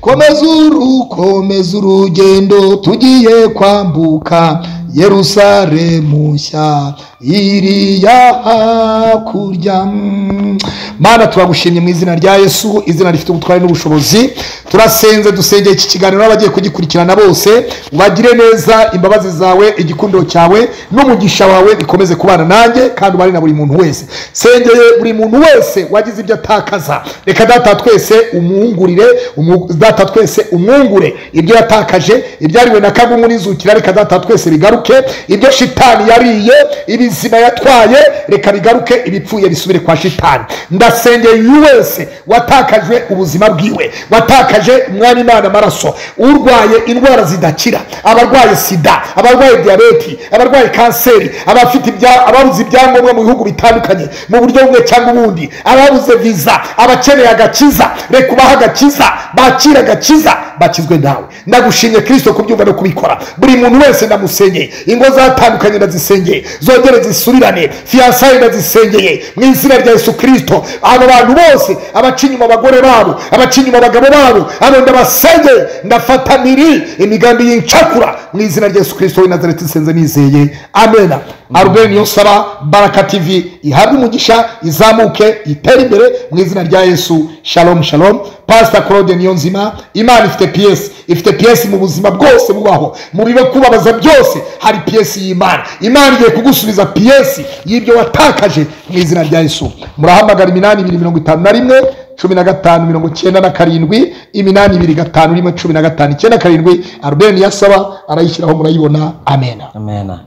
komeza uru komeza urugendo tugiye kwambuka yerusalemu nshya iriya hakurya mm. mana turagushimye mu izina rya yesu izina rifite ubutwari n'ubushobozi turasenze dusengeye iki kiganiro n'abagiye kugikurikirana bose ubagire neza imbabazi zawe igikundiro cyawe n'umugisha wawe bikomeze kubana nanjye kandi ubane na buri muntu wese sengeye buri muntu wese wagize ibyo atakaza reka data twese umwungurire umu- data twese umwungure ibyo yatakaje ibyariwe na kagungu n'inzukira reka data twese bigaruke ibyo shitani yariye ibizima yatwaye reka bigaruke ibipfuye bisubire kwa shitani ndasengeye uyu wese watakajwe ubuzima bwiwe watakaje umwami imana amaraso urwaye indwara zidakira abarwaye sida abarwaye diyabeti abarwaye kanseri abafite ibya- ababuze ibyangombwa mu bihugu bitandukanye mu buryo bumwe cyangwa ubundi ababuze viza abakeneye agakiza reka ubahe agakiza bakire agakiza bakizwe nawe ndagushimye kirisito kubyumva no kubikora buri muntu wese ndamusengeye ingo zatandukanye ndazisengeye zongere zisubirane fiyansaye ndazisengeye mu izina rya yesu kirisito abo bantu bose abaca inyuma abagore babo abaca inyuma abagabo babo abo ndabasengeye ndafata miri imigambi y'incakura mu izina rya yesu kirisito w'i nazareti nsenze nizeye amena arubeni niyo saba baraka tivi ihabwe umugisha izamuke itere imbere mu izina rya yesu shalom shalom pasita claude niyo nzima imana ifite piyesi ifite piyesi mu buzima bwose bubaho mu biro kubabaza byose hari piyesi y'imana imana igiye kugusubiza piyesi y'ibyo watakaje mu izina rya yesu murahamagara iminani ibiri mirongo itanu na rimwe cumi na gatanu mirongo icyenda na karindwi iminani ibiri gatanu rimwe cumi na gatanu icyenda karindwi arubeni niyo asaba arayishyiraho murayibona amena amena